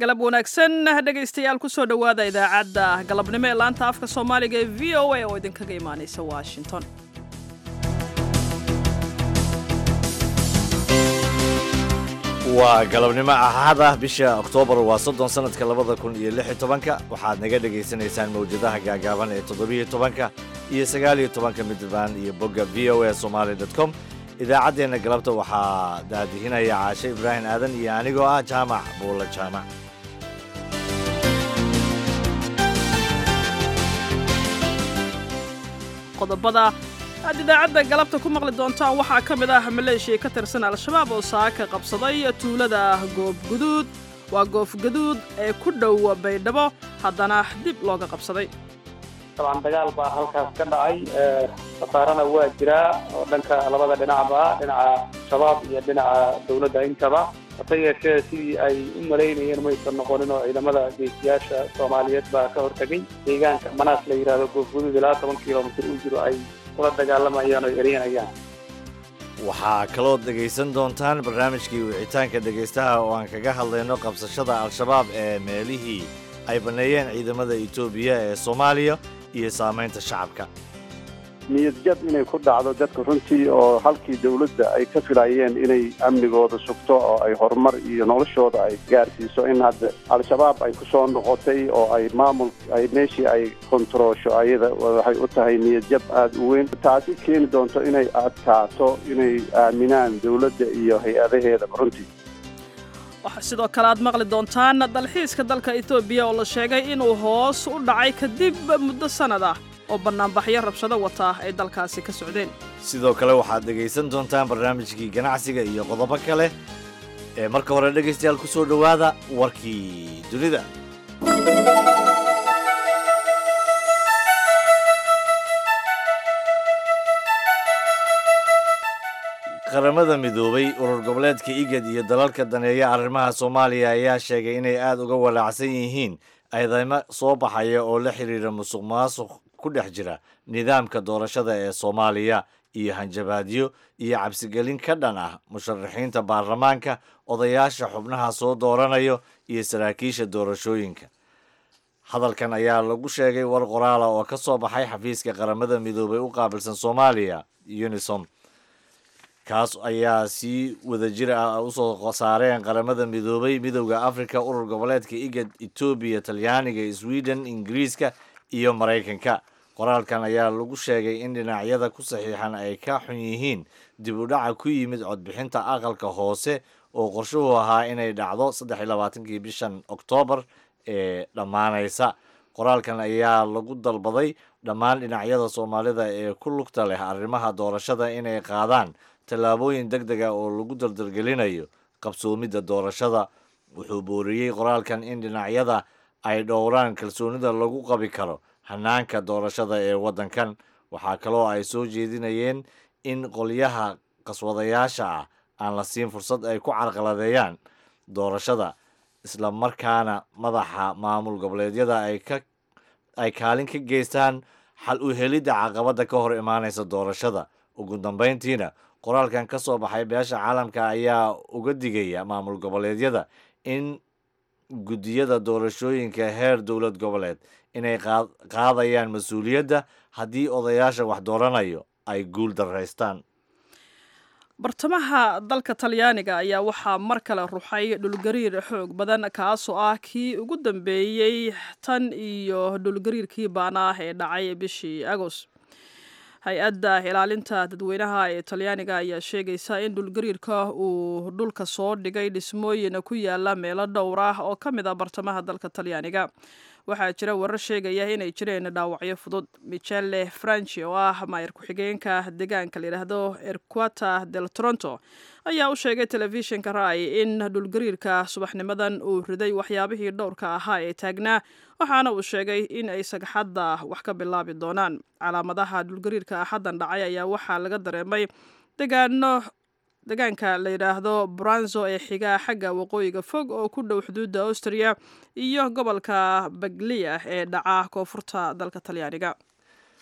galab wanaagsan dhegaystayaal kusoo dhowaada idaacadda galabnimo ee laanta afka soomaaliga ee v o a oo idinkaga imaanaysa washington waa galabnimo axada bisha oktoobar waa soddon sanadka labada kun iyo lix iyo tobanka waxaad naga dhegaysanaysaan mawjadaha gaagaaban ee toddobiyo tobanka iyo sagaaliyo tobanka midbaan iyo bogga v o a somaali dot com idaacaddeenna galabta waxaa daadihinaya caashe ibraahim aadan iyo anigoo ah jaamac buulla jaamac qodobada aad idaacadda galabta ku maqli doontaan waxaa ka mid ah maleeshiya ka tirsan al-shabaab oo saaka qabsaday tuulada goobguduud waa goofgaduud ee ku dhow baydhabo haddana dib looga qabsaday dabcan dagaal baa halkaas ka dhacay khasaarana waa jiraa oo dhanka labada dhinacba dhinaca shabaab iyo dhinaca dowladda intaba hase yeeshee sidii ay u malaynayeen maysan noqonin oo ciidamada geesiyaasha soomaaliyeed baa ka hortegay deegaanka manaas la yidhaahdo goofguduud ilaa toban kilomitir u jiro ay kula dagaalamayaan oo eryanayaan waxaa kaloo dhegaysan doontaan barnaamijkii wicitaanka dhegaystaha oo aan kaga hadlayno qabsashada al-shabaab ee meelihii ay banneeyeen ciidamada etoobiya ee soomaaliya iyo saamaynta shacabka niyadjab inay ku dhacdo dadka runtii oo halkii dawladda ay ka filayeen inay amnigooda sugto oo ay horumar iyo noloshooda ay gaarsiiso in hadda al-shabaab ay ku soo noqotay oo ay maamul ay meeshii ay kontaroosho ayada waxay u tahay niyadjab aada u weyn taasi keeni doonto inay adkaato inay aaminaan dawladda iyo hay-adaheedaba runtii waxaa sidoo kale aad maqli doontaan dalxiiska dalka etoobiya oo la sheegay inuu hoos u dhacay kadib muddo sannad ah oo bannaanbaxyo rabshado wata ay dalkaasi ka socdeen sidoo kale waxaad dhegaysan doontaan barnaamijkii ganacsiga iyo qodobo kale ee marka hore dhegaystayaal ku soo dhowaada warkii dunida qaramada midoobay urur goboleedka igad iyo dalalka daneeya arrimaha soomaaliya ayaa sheegay inay aada uga walaacsan yihiin eedeymo soo baxaya oo la xidhiira musuq maasuq ku dhex jira nidaamka doorashada ee soomaaliya iyo hanjabaadyo iyo cabsigelin ka dhan ah musharaxiinta baarlamaanka odayaasha xubnaha soo dooranayo iyo saraakiisha doorashooyinka hadalkan ayaa lagu sheegay war qoraala oo ka soo baxay xafiiska qaramada midoobay u qaabilsan soomaaliya unisom kaas ayaa si wadajir ah usoo saareen qaramada midoobay midowda africa urur goboleedka igad etoobiya talyaaniga sweden ingiriiska iyo maraykanka qoraalkan ayaa lagu sheegay in dhinacyada ku saxiixan ay ka xun yihiin dib u dhaca ku yimid codbixinta aqalka hoose oo qorshuhu ahaa inay dhacdo saddex iyo labaatankii bishan oktoobar ee dhammaanaysa qoraalkan ayaa lagu dalbaday dhammaan dhinacyada soomaalida ee ku lugta leh arrimaha doorashada inay qaadaan tallaabooyin deg deg ah oo lagu dardargelinayo qabsoomidda doorashada wuxuu booriyey qoraalkan in dhinacyada ay dhowraan kalsoonida lagu qabi karo hanaanka doorashada ee waddankan waxaa kaloo ay soo jeedinayeen in qolyaha qaswadayaasha ah aan la siin fursad ay ku carqaladeeyaan doorashada isla markaana madaxa maamul goboleedyada ay kaalin ka geystaan xal u helidda caqabadda ka hor imaanaysa doorashada ugu dambayntiina qoraalkan ka soo baxay beesha caalamka ayaa uga digaya maamul goboleedyada in guddiyada doorashooyinka heer dowlad goboleed inay qaadayaan mas-uuliyadda haddii odayaasha wax dooranayo ay guul daraystaan bartamaha dalka talyaaniga ayaa waxaa mar kale ruxay dhulgariir xoog badan kaasoo ah kii ugu dambeeyey tan iyo dhulgariirkii baana ah ee dhacay bishii agoost hay-adda ilaalinta dadweynaha ee talyaaniga ayaa sheegaysa in dhulgariirka uu dhulka soo dhigay dhismooyin ku yaala meelo dhowr ah oo ka mid ah bartamaha dalka talyaaniga waxaa jira warar sheegaya inay jireen dhaawacyo fudud michele franci oo ah maayar ku-xigeenka deegaanka layidhaahdo erquata del toronto ayaa u sheegay telefishinka rai in dhulgariirka subaxnimadan uu riday waxyaabihii dhowrka ahaa ee taagnaa waxaana uu sheegay in ay sagxadda wax ka bilaabi doonaan calaamadaha dhulgariirka axaddan dhacay ayaa waxaa laga dareemay degaano deegaanka la yidhaahdo branzo ee xigaa xagga waqooyiga fog oo ku dhow xuduudda austria iyo gobolka baglia ee dhaca koonfurta dalka talyaaniga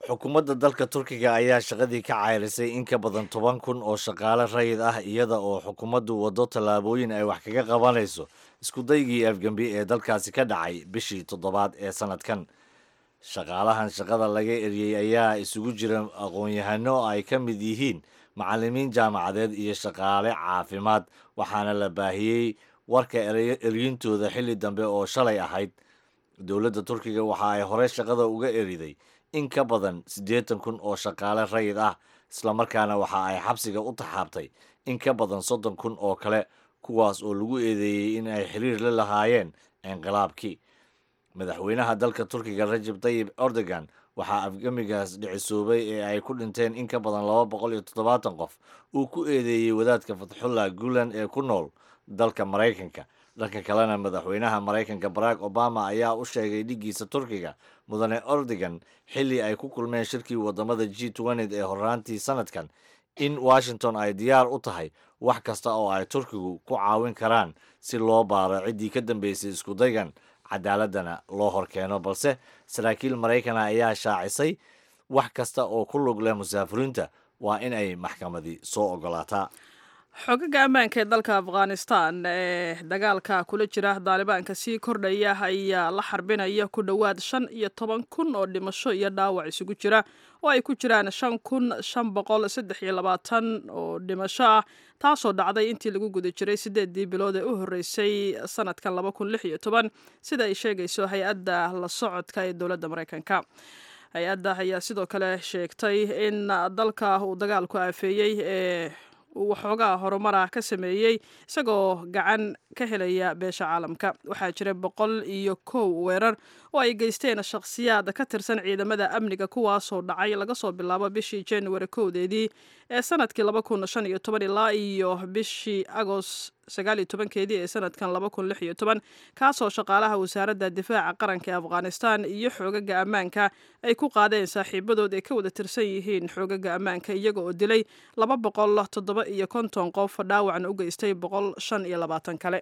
xukuumadda dalka turkiga ayaa shaqadii ka cayrisay in ka badan toban kun oo shaqaale rayid ah iyada oo xukuumaddu waddo tallaabooyin ay wax kaga qabanayso iskudaygii afgembi ee dalkaasi ka dhacay bishii toddobaad ee sannadkan shaqaalahan shaqada laga eriyey ayaa isugu jira aqoon-yahano ay ka mid yihiin macallimiin jaamacadeed iyo shaqaale caafimaad waxaana la baahiyey warka eryintooda xilli dambe oo shalay ahayd dowladda turkiga waxa ay hore shaqada uga eriday in ka badan siddeetan kun oo shaqaale rayid ah islamarkaana waxa ay xabsiga u taxaabtay in ka badan soddon kun oo kale kuwaas oo lagu eedeeyey in ay xiriir la lahaayeen inqilaabkii madaxweynaha dalka turkiga rajab tayib erdogan waxaa afgamigaas dhicisoobay ee ay ku dhinteen in ka badan laba boqol iyo toddobaatan qof uu ku eedeeyey wadaadka fatxullah gulan ee ku nool dalka maraykanka dhanka kalena madaxweynaha maraykanka barack obama ayaa u sheegay dhiggiisa turkiga mudane erdogan xilli ay ku kulmeen shirkii wadamada g ned ee horaantii sanadkan in washington ay diyaar u tahay wax kasta oo ay turkigu ku caawin karaan si loo baaro ciddii ka dambeysay iskudaygan cadaaladana loo horkeeno balse saraakiil maraykana ayaa shaacisay wax kasta oo ku lug leh musaafiriinta waa in ay maxkamadii soo ogolaataa xogaga ammaanka ee dalka afghanistan ee dagaalka kula jira daalibaanka sii kordhaya ayaa la xarbinaya ku dhowaad shan iyo toban kun oo dhimasho iyo dhaawac isugu jira oo ay ku jiraan shan kun shan boqol saddex iyo labaatan oo dhimasho ah taasoo dhacday intii lagu guda jiray sideedii bilood ee u horreysay sanadkan laba kun lix iyo toban sida ay sheegayso hay-adda la socodka ee dowladda maraykanka hay-adda ayaa sidoo kale sheegtay in dalka uu dagaalku aafeeyey ee uu waxoogaa horumara ka sameeyey isagoo gacan ka helaya beesha caalamka waxaa jira boqol iyo kow weerar oo ay geysteen shakhsiyaad ka tirsan ciidamada amniga kuwaasoo dhacay laga soo bilaabo bishii january kowdeedii ee sanadkii laba kun shan iyo toban ilaa iyo bishii agost sagaal iyo tobankeedii ee sanadkan laba kun lix iyo toban kaasoo shaqaalaha wasaaradda difaaca qaranka ee afghanistan iyo xoogaga ammaanka ay ku qaadeen saaxiibadood ay ka wada tirsan yihiin xoogaga ammaanka iyaga oo dilay laba boqol toddoba iyo konton qof dhaawacna u geystay boqol shan iyo labaatan kale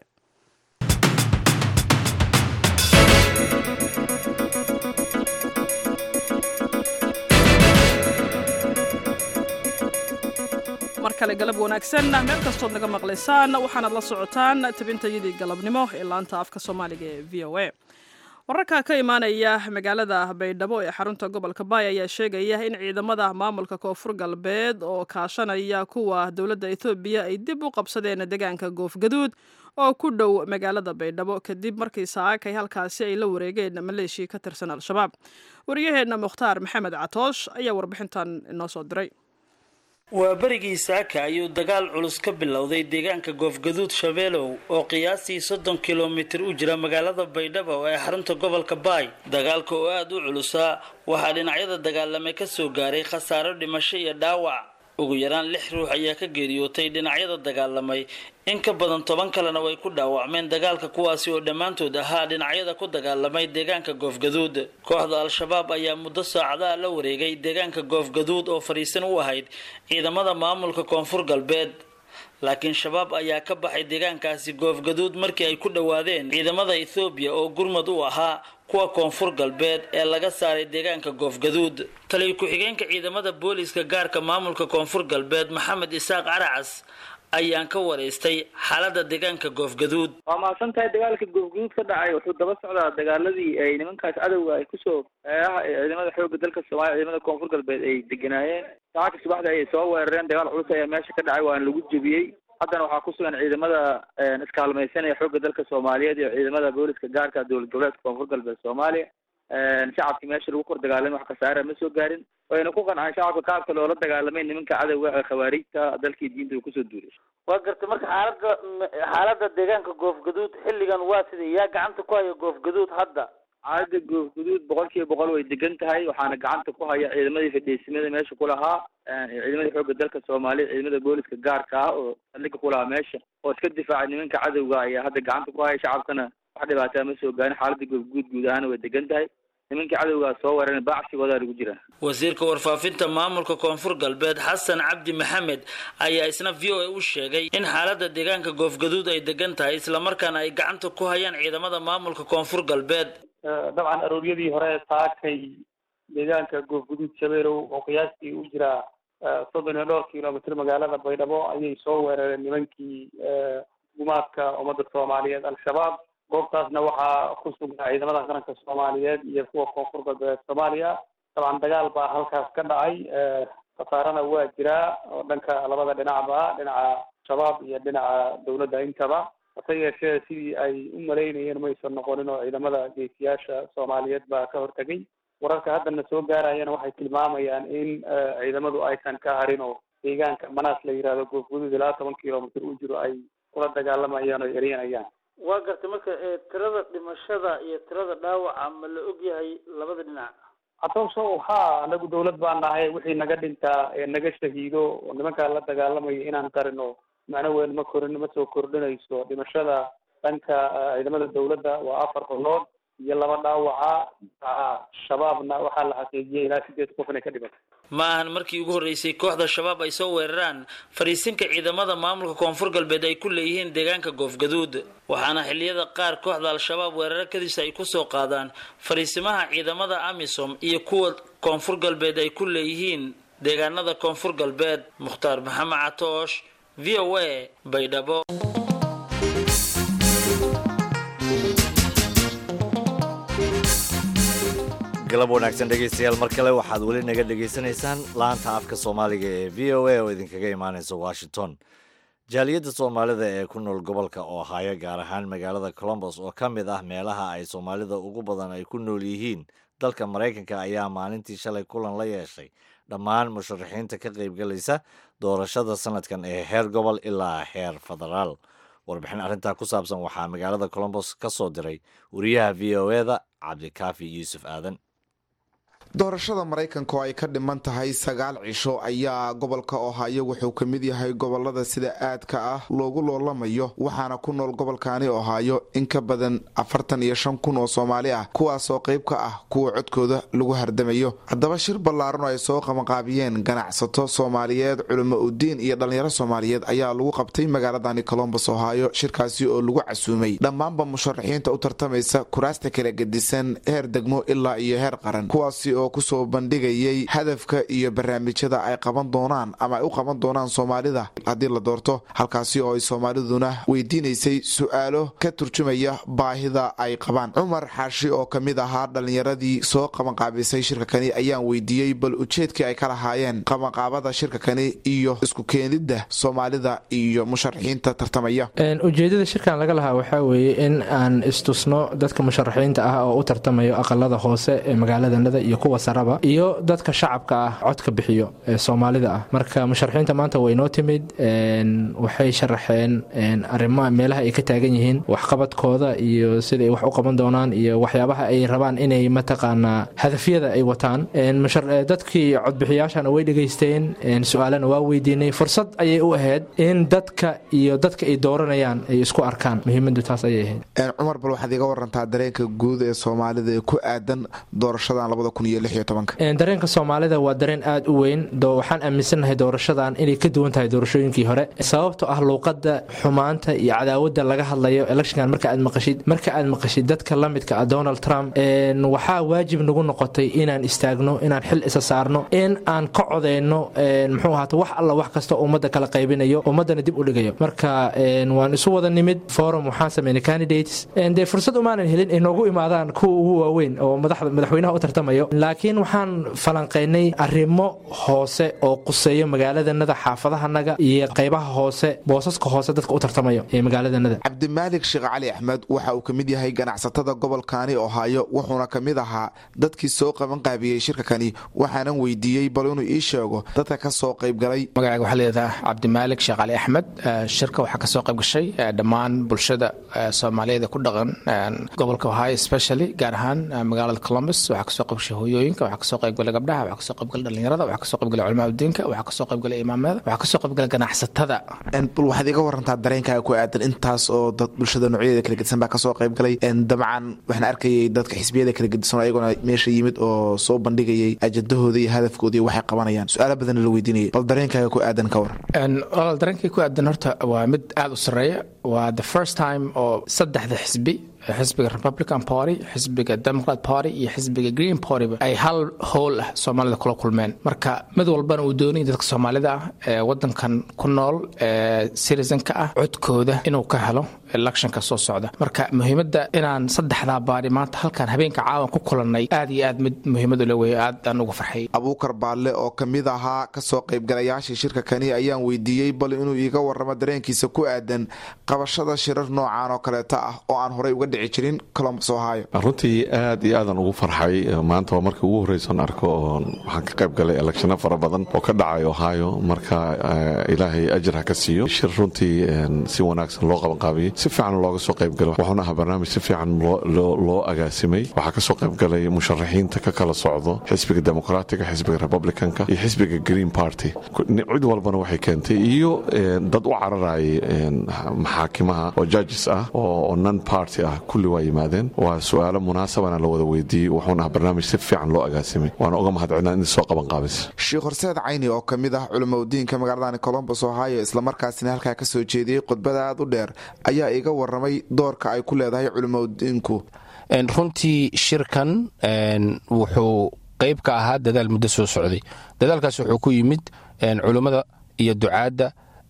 mar kale galab wanaagsan meel kastood naga maqlaysaan waxaanaad la socotaan tabintayadii galabnimo ee laanta afka soomaaliga ee v o a wararka ka imaanaya magaalada baydhabo ee xarunta gobolka baay ayaa sheegaya in ciidamada maamulka koonfur galbeed oo kaashanaya kuwa dowladda ethoobiya ay dib u qabsadeen deegaanka goofgaduud oo ku dhow magaalada baydhabo kadib markii saakay halkaasi ay la wareegeen maleeshiya ka tirsan al-shabaab wariyaheenna mukhtaar maxamed catoosh ayaa warbixintan inoo soo diray waa berigii saaka ayuu dagaal culus ka bilowday deegaanka goofgaduud shabeelow oo qiyaastii soddon kilomitir u jira magaalada baydhabo ee xarunta gobolka baay dagaalka oo aada u culusaa waxaa dhinacyada dagaalamay ka soo gaaray khasaaro dhimasho iyo dhaawac ugu yaraan lix ruux ayaa ka geeriyootay dhinacyada dagaalamay in ka badan toban kalena way ku dhaawacmeen dagaalka kuwaasi oo dhammaantood ahaa dhinacyada ku dagaalamay deegaanka goofgaduud kooxda al-shabaab ayaa muddo saacadaha la wareegay deegaanka goofgaduud oo fadhiisan u ahayd ciidamada maamulka koonfur galbeed laakiin shabaab ayaa ka baxay deegaankaasi goofgaduud markii ay ku dhowaadeen ciidamada ethoobiya oo gurmad u ahaa kuwa koonfur galbeed ee laga saaray deegaanka goofgaduud taliyo ku-xigeenka ciidamada booliiska gaarka maamulka koonfur galbeed maxamed isaaq caracas ayaan ka waraystay xaalada deegaanka goofgaduud waa mahadsan tahay dagaalka goofgaduud ka dhacay wuxuu daba socdaa dagaaladii ay nimankaas cadowga ay kusoo eeaha ciidamada xooga dalka soomaaliya ciidamada koonfur galbeed ay deganaayeen saacadka subaxda ayay soo weerareen dagaal culus ayaa meesha ka dhacay waana lagu jebiyey haddana waxaa ku sugan ciidamada iskaalmaysanaya xooga dalka soomaaliyeed iyo ciidamada booliska gaarka dowlad goboleedka koonfur galbeed soomaaliya shacabkii meesha lagu kor dagaalamay wax khasaara ma soo gaarin wayna ku qancaan shacabka qaabka loola dagaalamay nimanka cadowga ee khawaariijta dalkii diinta uu kusoo duulay waa gartay marka xaalada xaalada deegaanka goofgaduud xilligan waa sida yaa gacanta ku haya goofgaduud hadda xaalada goofgaduud boqol kiiba boqol way degan tahay waxaana gacanta ku haya ciidamadii fadhiisimada meesha ku lahaa ciidamadii xooga dalka soomaaliya ciidamada booliska gaarka ah oo saldhiga ku lahaa meesha oo iska difaacay nimanka cadowga ayaa hadda gacanta ku haya shacabkana wax dhibaataa ma soo gaarin xaalada goofguud guud ahaana way degan tahay nimankii cadowgaa soo weeraren baacsigoodaa lagu jiraa wasiirka warfaafinta maamulka koonfur galbeed xasan cabdi maxamed ayaa isna v o a u sheegay in xaalada deegaanka goofgaduud ay degan tahay islamarkaana ay gacanta ku hayaan ciidamada maamulka koonfur galbeed dabcan arooryadii hore saakay deegaanka goofguduud shabeelow oo qiyaastii u jira soddon iyo dhowr kilomitr magaalada baydhabo ayay soo weerareen nimankii gumaadka ummadda soomaaliyeed al-shabaab goobtaasna waxaa ku sugnaa ciidamada qaranka soomaaliyeed iyo kuwa koonfur galbeed soomaaliya dabcan dagaal baa halkaas ka dhacay khasaarana waa jiraa oo dhanka labada dhinacba dhinaca shabaab iyo dhinaca dawladda intaba hase yeeshee sidii ay u malaynayeen maysan noqonin oo ciidamada geesiyaasha soomaaliyeed baa ka hortegay wararka haddana soo gaarayana waxay tilmaamayaan in ciidamadu aysan ka harin oo deegaanka manaas la yihahdo goofguduud ilaa toban kilomitr u jiro ay kula dagaalamayaan oo eryanayaan waa gartay marka tirada dhimashada iyo tirada dhaawaca ma la og yahay labada dhinac atooso ha anagu dawlad baan nahay wixii naga dhintaa ee naga shahiido oo nimankaa la dagaalamaya inaan qarino macno weyn ma korin ma soo kordhinayso dhimashada dhanka ciidamada dawladda waa afar qolood iyo laba dhaawaca shabaabna waxaa la xaqiijiyay ilaa sideed qof inay ka dhimatay ma ahan markii ugu horreysay kooxda shabaab ay soo weeraraan fariisinka ciidamada maamulka koonfur galbeed ay ku leeyihiin deegaanka goofgaduud waxaana xilliyada qaar kooxda al-shabaab weeraro kadiisa ay kusoo qaadaan fariisimaha ciidamada amisom iyo kuwa koonfur galbeed ay ku leeyihiin deegaanada koonfur galbeed mukhtaar maxamed catoosh v o a baydhabo galab wanaagsan dhegaystayaal mar kale waxaad weli naga dhegaysanaysaan laanta afka soomaaliga ee v o a oo idinkaga imaanaysa washington jaaliyadda soomaalida ee ku nool gobolka ohaayo gaar ahaan magaalada colombos oo ka mid ah meelaha ay soomaalida ugu badan ay ku nool yihiin dalka maraykanka ayaa maalintii shalay kulan la yeeshay dhammaan musharaxiinta ka qaybgalaysa doorashada sanadkan ee heer gobol ilaa heer federaal warbixin arrintaa ku saabsan waxaa magaalada colombos ka soo diray wariyaha v o eda cabdikaafi yuusuf aadan doorashada maraykanka oo ay ka dhiman tahay sagaal cisho ayaa gobolka ohaayo wuxuu ka mid yahay gobolada sida aadka ah loogu loolamayo waxaana ku nool gobolkaani ohaayo in ka badan afartan iyo shan kun oo soomaali ah kuwaasoo qayb ka ah kuwa codkooda lagu hardamayo haddaba shir ballaaran oo ay soo qabanqaabiyeen ganacsato soomaaliyeed culimo udiin iyo dhallinyaro soomaaliyeed ayaa lagu qabtay magaaladani colombos ohaayo shirkaasi oo lagu casuumay dhammaanba musharaxiinta u tartamaysa kuraasta kala gedisan heer degmo ilaa iyo heer qaran kuwaasi oo kusoo bandhigayay hadafka iyo barnaamijyada ay qaban doonaan ama ay u qaban doonaan soomaalida haddii la doorto halkaasi oo ay soomaaliduna weydiinaysay su-aalo ka turjumaya baahida ay qabaan cumar xaashi oo ka mid ahaa dhallinyaradii soo qabanqaabisay shirka kani ayaan weydiiyey bal ujeedkii ay ka lahaayeen qabanqaabada shirka kani iyo isku keenidda soomaalida iyo musharaxiinta tartamaya ujeedada shirkan laga lahaa waxaa weeye in aan istusno dadka musharaxiinta ah oo u tartamayo aqalada hoose ee magaaladanada iyo kuwa saraba iyo dadka shacabka ah codka bixiyo ee soomaalida ah marka musharaxiinta maanta way noo timid waxay sharaxeen arrimaha meelaha ay ka taagan yihiin waxqabadkooda iyo siday wax u qaban doonaan iyo waxyaabaha ay rabaan inay mataqaanaa hadafyada ay wataan dadkii codbixiyaashana way dhegaysteen su-aalana waa weydiinay fursad ayay u ahayd in dadka iyo dadka ay dooranayaan ay isku arkaan muhiimadu taas ayay ahayd cumar bal waxaad iga warantaa dareenka guud ee soomaalida ee ku aadan doorashadan labada kun iyo lix iyo tobanka dareenka soomaalida waa dareen aada u weyn waxaan aaminsannahay doorashadan inay ka duwan tahay doorashooyinkii hore sababto ah luuqada xumaanta iyo cadaawada laga hadlayo electionkan marka aad maqashid marka aad maqashid dadka la midka ah donald trump waxaa waajib nagu noqotay inaan istaagno inaan xil isa saarno in aan ka codeyno muxuu ahaata wax alla wax kasta ummadda kala qaybinayo ummaddana dib u dhigayo marka waan isu wada nimid forum waxaan sameynay candidates dee fursad umaanan helin ay noogu imaadaan kuwa ugu waaweyn oo madaxweynaha u tartamayo laakiin waxaan falanqaynay arrimo hoose oo quseeyo magaaladanada xaafadahanaga iyo qaybaha hoose boosaska hoose dadka u tartamayo ee magaaladanada cabdimaalik sheekh cali axmed waxa uu ka mid yahay ganacsatada gobolkaani ohaayo wuxuuna ka mid ahaa dadkii soo qabanqaabiyey shirkakani waxaanan weydiiyey bal inuu ii sheego dadka ka soo qaybgalay magacayga waxaa leedaha cabdimaalik sheekh cali axmed shirka waxaa kasoo qayb gashay dhammaan bulshada soomaaliyeed ku dhaqan gobolka ohaayo specially gaar ahaan magaalada columbus waxaa kasoo qayb gashay hooyooyinka waxaa kasoo qaybgalay gabdhaha waxaa kasoo qaybgalay dhalinyarada waxaa kasoo qaybgalay culamaa udiinka waxaa kasoo qaybgalay imaamada waxaa kasoo qaybgalay ganacsatada bal waxaad iga warantaa dareenkaaga ku aadan intaas oo dad bulshada noocyadeeda kala gedisan baa kasoo qaybgalay dabcan waxaan arkayay dadka xisbiyada kala gedisan ayagona meesha yimid oo soo bandhigayay ajadahooda iyo hadafkooda iyo waxay qabanayaan su-aalo badanna la weydiinayay bal dareenkaaga ku aadan ka waran walaal dareenkay ku aadan horta waa mid aada u sarreeya waa the first time oo saddexda xisbi xisbiga republican party xisbiga democrat party iyo xisbiga green partyba ay hal howl ah soomaalida kula kulmeen marka mid walbana uu doonayay dadka soomaalida ah ee wadankan ku nool ee citizenka ah codkooda inuu ka helo electionka soo socda marka muhiimadda inaan saddexdaa baari maanta halkan habeenka caawan ku kulannay aad iyo aad mid muhiimadu la weeye aad aan uga farxay abuukar baalle oo ka mid ahaa kasoo qaybgalayaashii shirka kani ayaan weydiiyey bal inuu iiga waramo dareenkiisa ku aadan qabashada shirar noocan oo kaleeta ah oo aan horey uga dhici jirin colombus ohio runtii aad iyo aadan ugu farxay maanta waa markii ugu horreyson arko oo waxaan ka qayb galay electiono fara badan oo ka dhacay ohio marka ilaahay ajir ha ka siiyo shir runtii si wanaagsan loo qabanqaabiyey si fiican looga soo qaybgalo wuxuuna ahaa barnaamij si fiican loo agaasimay waxaa kasoo qaybgalay musharaxiinta ka kala socdo xisbiga demoqraatiga xisbiga republicanka iyo xisbiga green party cid walbana waxay keentay iyo dad u cararayay maxaakimaha oo judges ah oo non party ah kulli waa yimaadeen waa su-aalo munaasabana la wada weydiiyey wuxuuna ahaa barnaamij si fiican loo agaasimay waana uga mahadcelina in soo qaban qaabis sheekh horseed cayni oo ka mid ah culimaudiinka magaaladani colombus ohio islamarkaasina halkaa ka soo jeediyey khudbada aad u dheer ayaa iga waramay doorka ay ku leedahay culimaudiinku runtii shirkan wuxuu qayb ka ahaa dadaal muddo soo socday dadaalkaas wuxuu ku yimid culummada iyo ducaadda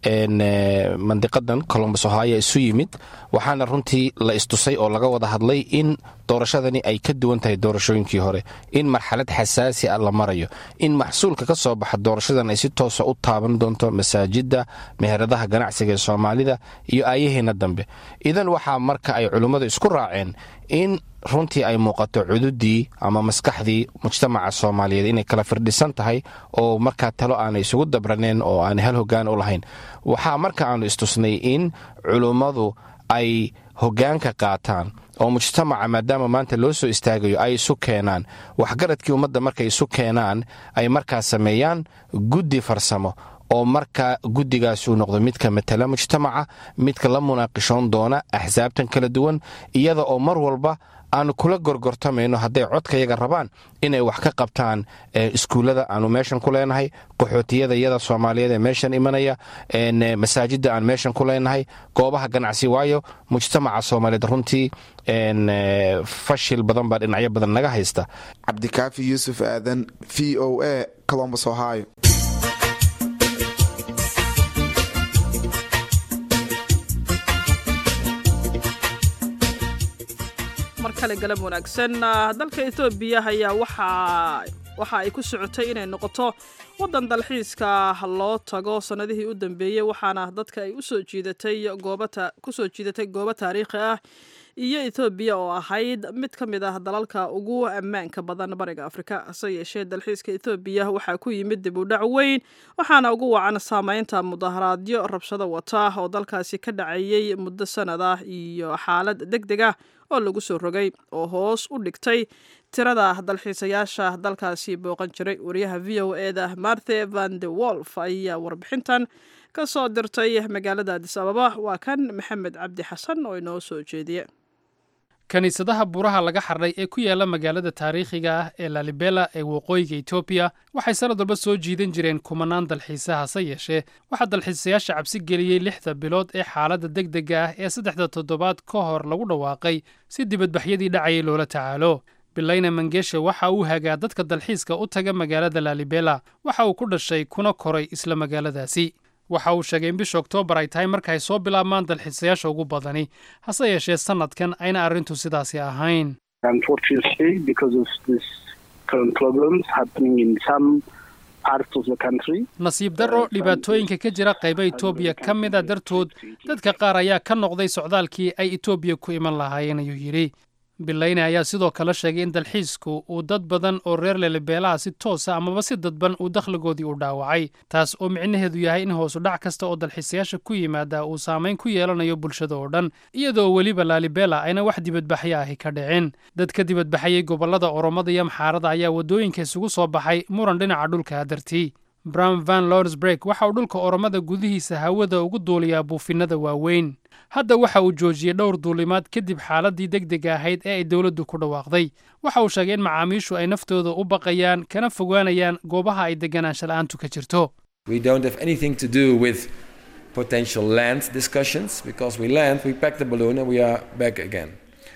mandiqadan colombus ohio isu yimid waxaana runtii la istusay oo laga wada hadlay in doorashadani ay ka duwan tahay doorashooyinkii hore in marxalad xasaasi ah la marayo in maxsuulka ka soo baxa doorashadan ay si toosa u taaban doonto masaajidda meheradaha ganacsiga ee soomaalida iyo aayaheenna dambe idan waxaa marka ay culummadu isku raaceen in runtii ay muuqato cududii ama maskaxdii mujtamaca soomaaliyeed inay kala firdhisan tahay oo markaa talo aanay isugu dabraneen oo aanay hal hogaan u lahayn waxaa marka aanu istusnay in culummadu ay hogaanka qaataan oo mujtamaca maadaama maanta loo soo istaagayo ay isu keenaan waxgaradkii ummadda markay isu keenaan ay markaa sameeyaan guddi farsamo oo marka guddigaas uu noqdo midka matala mujtamaca midka la munaaqishoon doona axsaabtan kala duwan iyada oo mar walba aanu kula gorgortamayno hadday codkayaga rabaan inay wax ka qabtaan iskuullada aanu meeshan ku leenahay qaxootiyada iyada soomaaliyeed ee meeshan imanaya masaajidda aan meeshan ku leenahay goobaha ganacsi waayo mujtamaca soomaaliyeed runtii fashil badan baa dhinacyo badan naga haysta cabdikaafi yuusuf aadan v o a colombus ohio mar kale galab wanaagsan dalka etoobiya ayaa waxa ay ku socotay inay noqoto waddan dalxiiska loo tago sannadihii u dambeeyey waxaana dadka ay usoo jiidatay kusoo jiidatay goobo taariikhi ah iyo etoobiya oo ahayd mid ka mid ah dalalka ugu ammaanka badan bariga afrika hase yeeshee dalxiiska etoobiya waxaa ku yimid dib u dhac weyn waxaana ugu wacan saameynta mudaharaadyo rabshado wata oo dalkaasi ka dhacayey muddo sanad ah iyo xaalad deg deg ah oo lagu soo rogay oo hoos u dhigtay tirada dalxiisayaasha dalkaasi booqan jiray wariyaha v o eda marthe van de wolf ayaa warbixintan ka soo dirtay magaalada adis ababa waa kan maxamed cabdi xasan oo inoo soo jeediye kiniisadaha buraha laga xardhay ee ku yaala magaalada taariikhiga ah ee lalibela ee waqooyiga etoobiya waxay sanad walba soo jiidan jireen kumanaan dalxiisa hase yeeshee waxaa dalxiisayaasha cabsi geliyey lixda bilood ee xaaladda deg dega ah ee saddexda toddobaad ka hor lagu dhawaaqay si dibadbaxyadii dhacayay loola tacaalo bilayna mangeshe waxa uu hagaa dadka dalxiiska u taga magaalada lalibela waxa uu ku dhashay kuna koray isla magaaladaasi waxa uu sheegay in bisha oktoobar ay tahay marka ay soo bilaabmaan dalxiisayaasha ugu badani hase yeeshee sannadkan ayna arrintu sidaasi ahayn nasiib darro dhibaatooyinka ka jira qayba etoobiya ka mida dartood dadka qaar ayaa ka noqday socdaalkii ay etoobiya ku iman lahaayeen ayuu yidhi bilayne ayaa sidoo kale sheegay in dalxiisku uu dad badan oo reer lelebeelaha si toosa amaba si dadban uu dakhligoodii u dhaawacay taas oo micnaheedu yahay in hoosu dhac kasta oo dalxiisayaasha ku yimaada uu saamayn ku yeelanayo bulshada oo dhan iyadoo weliba laalibela ayna wax dibadbaxyo ahi ka dhicin dad ka dibadbaxayay gobollada oromada iyo maxaarada ayaa waddooyinka isugu soo baxay muran dhinaca dhulka dartii brown van lordsbreg waxa uu dhulka oromada gudihiisa hawada ugu duuliyaa buufinada waaweyn hadda waxa uu joojiyey dhowr duulimaad kadib xaaladdii deg dega ahayd ee ay dowladdu ku dhawaaqday waxa uu sheegay in macaamiishu ay naftooda u baqayaan kana fogaanayaan goobaha ay deganaansha la'aantu ka jirto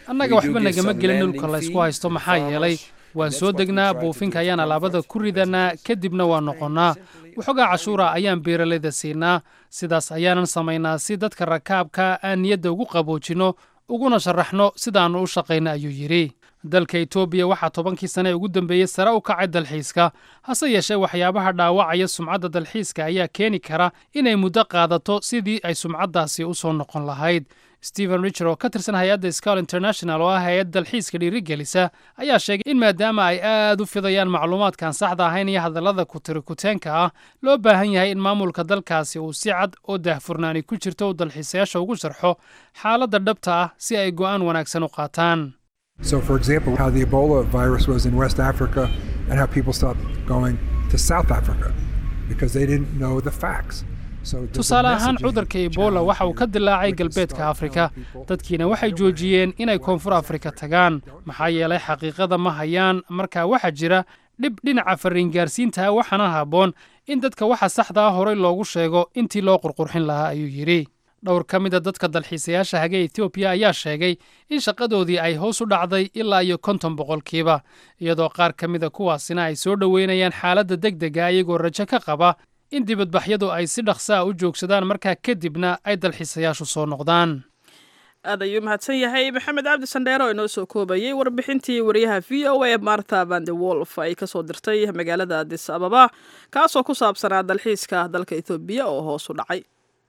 annaga waxba nagama gelin dhulka laysku haysto maxaa yeelay waan soo degnaa buufinka ayaan alaabada ku ridanaa kadibna waan noqonnaa waxoogaa cashuura ayaan beeralayda siinaa sidaas ayaanan samaynaa si dadka rakaabka aan niyadda ugu qaboojinno uguna sharaxno sidaannu u shaqayna ayuu yidhi dalka etoobiya waxaa tobankii sane ee ugu dambeeyey sare u kacay dalxiiska hase yeeshee waxyaabaha dhaawacaya sumcadda dalxiiska ayaa keeni kara inay muddo qaadato sidii ay sumcaddaasi u soo noqon lahayd stephen richer oo ka tirsan hay-adda scal international oo ah hay-ad dalxiiska dhiirigelisa ayaa sheegay in maadaama ay aad u fidayaan macluumaadkaan saxda ahayn iyo hadallada kutirikuteenka ah loo baahan yahay in maamulka dalkaasi uu si cad oo daahfurnaani ku jirto uu dalxiisayaasha ugu sharxo xaaladda dhabta ah si ay go'aan wanaagsan u qaataan So, for example, how the Ebola virus was in West Africa and how people stopped going to South Africa because they didn't know the facts. tusaale ahaan cudurka ebola waxa uu ka dilaacay galbeedka afrika dadkiina waxay joojiyeen inay koonfur afrika tagaan maxaa yeelay xaqiiqada ma hayaan markaa waxaa jira dhib dhinaca farriingaarsiintaha waxaana habboon in dadka waxa saxda ah horey loogu sheego intii loo qurqurxin lahaa ayuu yidhi dhowr ka mida dadka dalxiisayaasha hage etoobiya ayaa sheegay in shaqadoodii ay hoos u dhacday ilaa iyo konton boqolkiiba iyadoo qaar ka mida kuwaasina ay soo dhoweynayaan xaaladda deg dega iyagoo rajo ka qaba in dibadbaxyadu ay si dhaqsaa u joogsadaan markaa kadibna ay dalxiisayaashu soo noqdaan aad ayuu mahadsan yahay maxamed cabdi sandheero oo inoo soo koobayey warbixintii wariyaha v o a marta vande wolf ay kasoo dirtay magaalada adis ababa kaasoo ku saabsanaa dalxiiska dalka etoobiya oo hoos u dhacay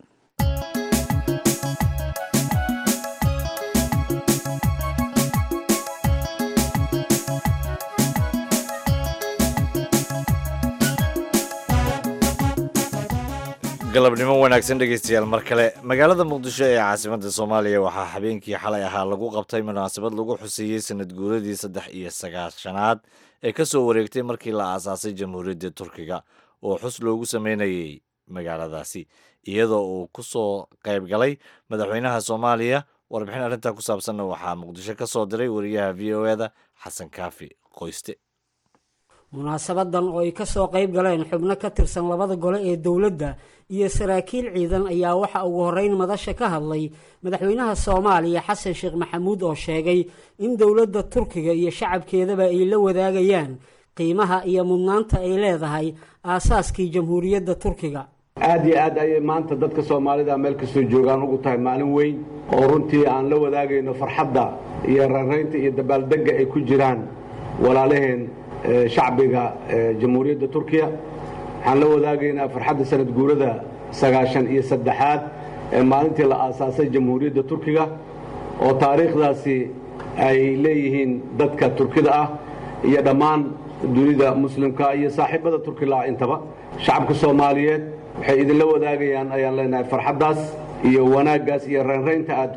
galabnimo wanaagsan dhegeystayaal mar kale magaalada muqdisho ee caasimadda soomaaliya waxaa habeenkii xalay ahaa lagu qabtay munaasabad lagu xuseeyey sanad guuradii saddex iyo sagaashanaad ee ka soo wareegtay markii la aasaasay jamhuuriyadda turkiga oo xus loogu sameynayay magaaladaasi iyadoo uu ku soo qayb galay madaxweynaha soomaaliya warbixin arrintaa ku saabsanna waxaa muqdisho ka soo diray wariyaha v o eda xasan kaafi qoyste munaasabadan oo ay kasoo qayb galeen xubno ka tirsan labada gole ee dowladda iyo saraakiil ciidan ayaa waxa ugu horreyn madasha ka hadlay madaxweynaha soomaaliya xasan sheekh maxamuud oo sheegay in dowladda turkiga iyo shacabkeedaba ay la wadaagayaan qiimaha iyo mudnaanta ay leedahay aasaaskii jamhuuriyadda turkiga aad iyo aad ayay maanta dadka soomaalida meel kastoo joogaan ugu tahay maalin weyn oo runtii aan la wadaagayno farxadda iyo raraynta iyo dabaaldegga ay ku jiraan walaalaheen shacbiga jamhuuriyadda turkiya waxaan la wadaagaynaa farxadda sanad guurada sagaashan iyo saddexaad ee maalintii la aasaasay jamhuuriyadda turkiga oo taariikhdaasi ay leeyihiin dadka turkida ah iyo dhammaan dunida muslimka iyo saaxiibada turkila intaba shacabka soomaaliyeed waxay idinla wadaagayaan ayaan leenahay farxaddaas iyo wanaaggaas iyo raynraynta aad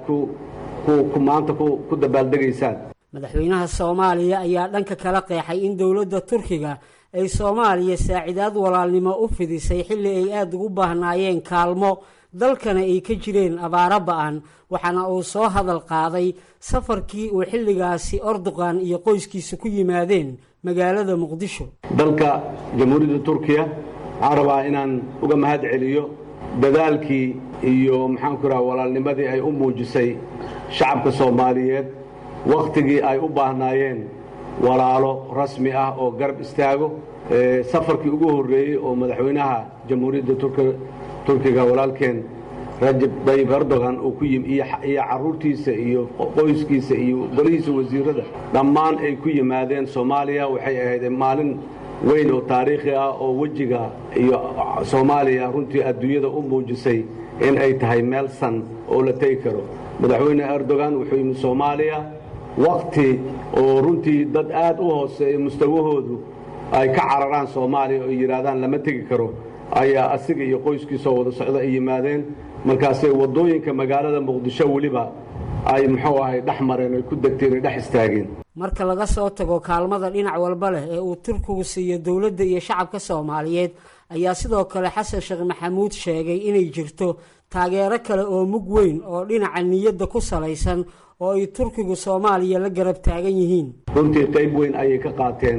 ku maanta ku dabaaldegaysaan madaxweynaha soomaaliya ayaa dhanka kala qeexay in dowladda turkiga ay soomaaliya saacidaad walaalnimo u fidisay xilli ay aada ugu baahnaayeen kaalmo dalkana ay ka jireen abaaro ba-an waxaana uu soo hadal qaaday safarkii uu xilligaasi orduqan iyo qoyskiisa ku yimaadeen magaalada muqdisho dalka jamhuuriyadda turkiya waxaan rabaa inaan uga mahad celiyo dadaalkii iyo maxaanku raha walaalnimadii ay u muujisay shacabka soomaaliyeed wakhtigii ay u baahnaayeen walaalo rasmi ah oo garab istaago safarkii ugu horreeyey oo madaxweynaha jamhuuriyadda turkiga walaalkeen rajab dayib erdogan uu ku yimi iyo carruurtiisa iyo qoyskiisa iyo golihiisa wasiirada dhammaan ay ku yimaadeen soomaaliya waxay ahayd maalin weyn oo taariikhi ah oo wejiga iyo soomaaliya runtii adduunyada u muujisay in ay tahay meel san oo la tegi karo madaxweyne erdogan wuxuu yimi soomaaliya wakhti oo runtii dad aad u hooseeya mustawahoodu ay ka cararaan soomaaliya oo yidhaahdaan lama tegi karo ayaa asiga iyo qoyskiisoo wada socda ay yimaadeen markaasay waddooyinka magaalada muqdisho weliba ay muxuu ahay dhex mareen ay ku degteen ay dhex istaageen marka laga soo tago kaalmada dhinac walba leh ee uu turkigu siiyo dowladda iyo shacabka soomaaliyeed ayaa sidoo kale xasan sheekh maxamuud sheegay inay jirto taageero kale oo mug weyn oo dhinaca niyadda ku salaysan oo ay turkigu soomaaliya la garab taagan yihiin runtii qayb weyn ayay ka qaateen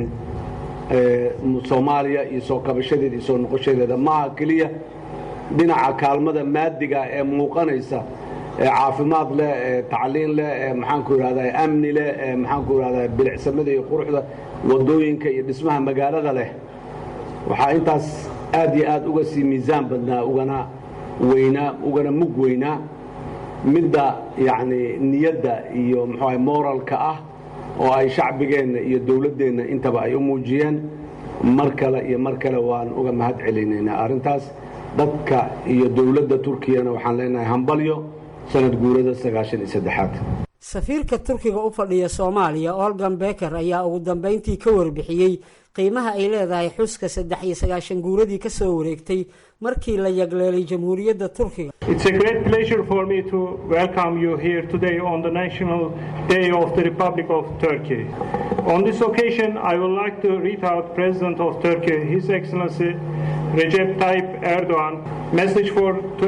soomaaliya iyo soo kabashadeeda iyo soo noqoshadeeda maaha keliya dhinaca kaalmada maadiga ee muuqanaysa caafimaad leh tacliin leh maxaanku idhahdaa amni leh maxaanku idhahdaa bilicsamada iyo quruxda wadooyinka iyo dhismaha magaalada leh waxaa intaas aad iyo aad uga sii miisaan badnaa ugana weynaa ugana mug weynaa midda yacni niyadda iyo muxuaha moralka ah oo ay shacbigeenna iyo dowladdeenna intaba ay u muujiyeen mar kale iyo mar kale waan uga mahad celinaynaa arrintaas dadka iyo dowladda turkiyana waxaan leenahay hambalyo sanad guurada sagaashan iyo saddexaad safiirka turkiga u fadhiya soomaaliya olgan beker ayaa ugu dambeyntii ka warbixiyey qiimaha ay leedahay xuska saddex iyo sagaashan guuradii ka soo wareegtay markii la yagleelay jamhuuriyadda turkiga It's a great pleasure for me to welcome you here today on the National Day of the Republic of Turkey. On this occasion, I would like to read out President of Turkey, His Excellency Recep Tayyip Erdogan, message for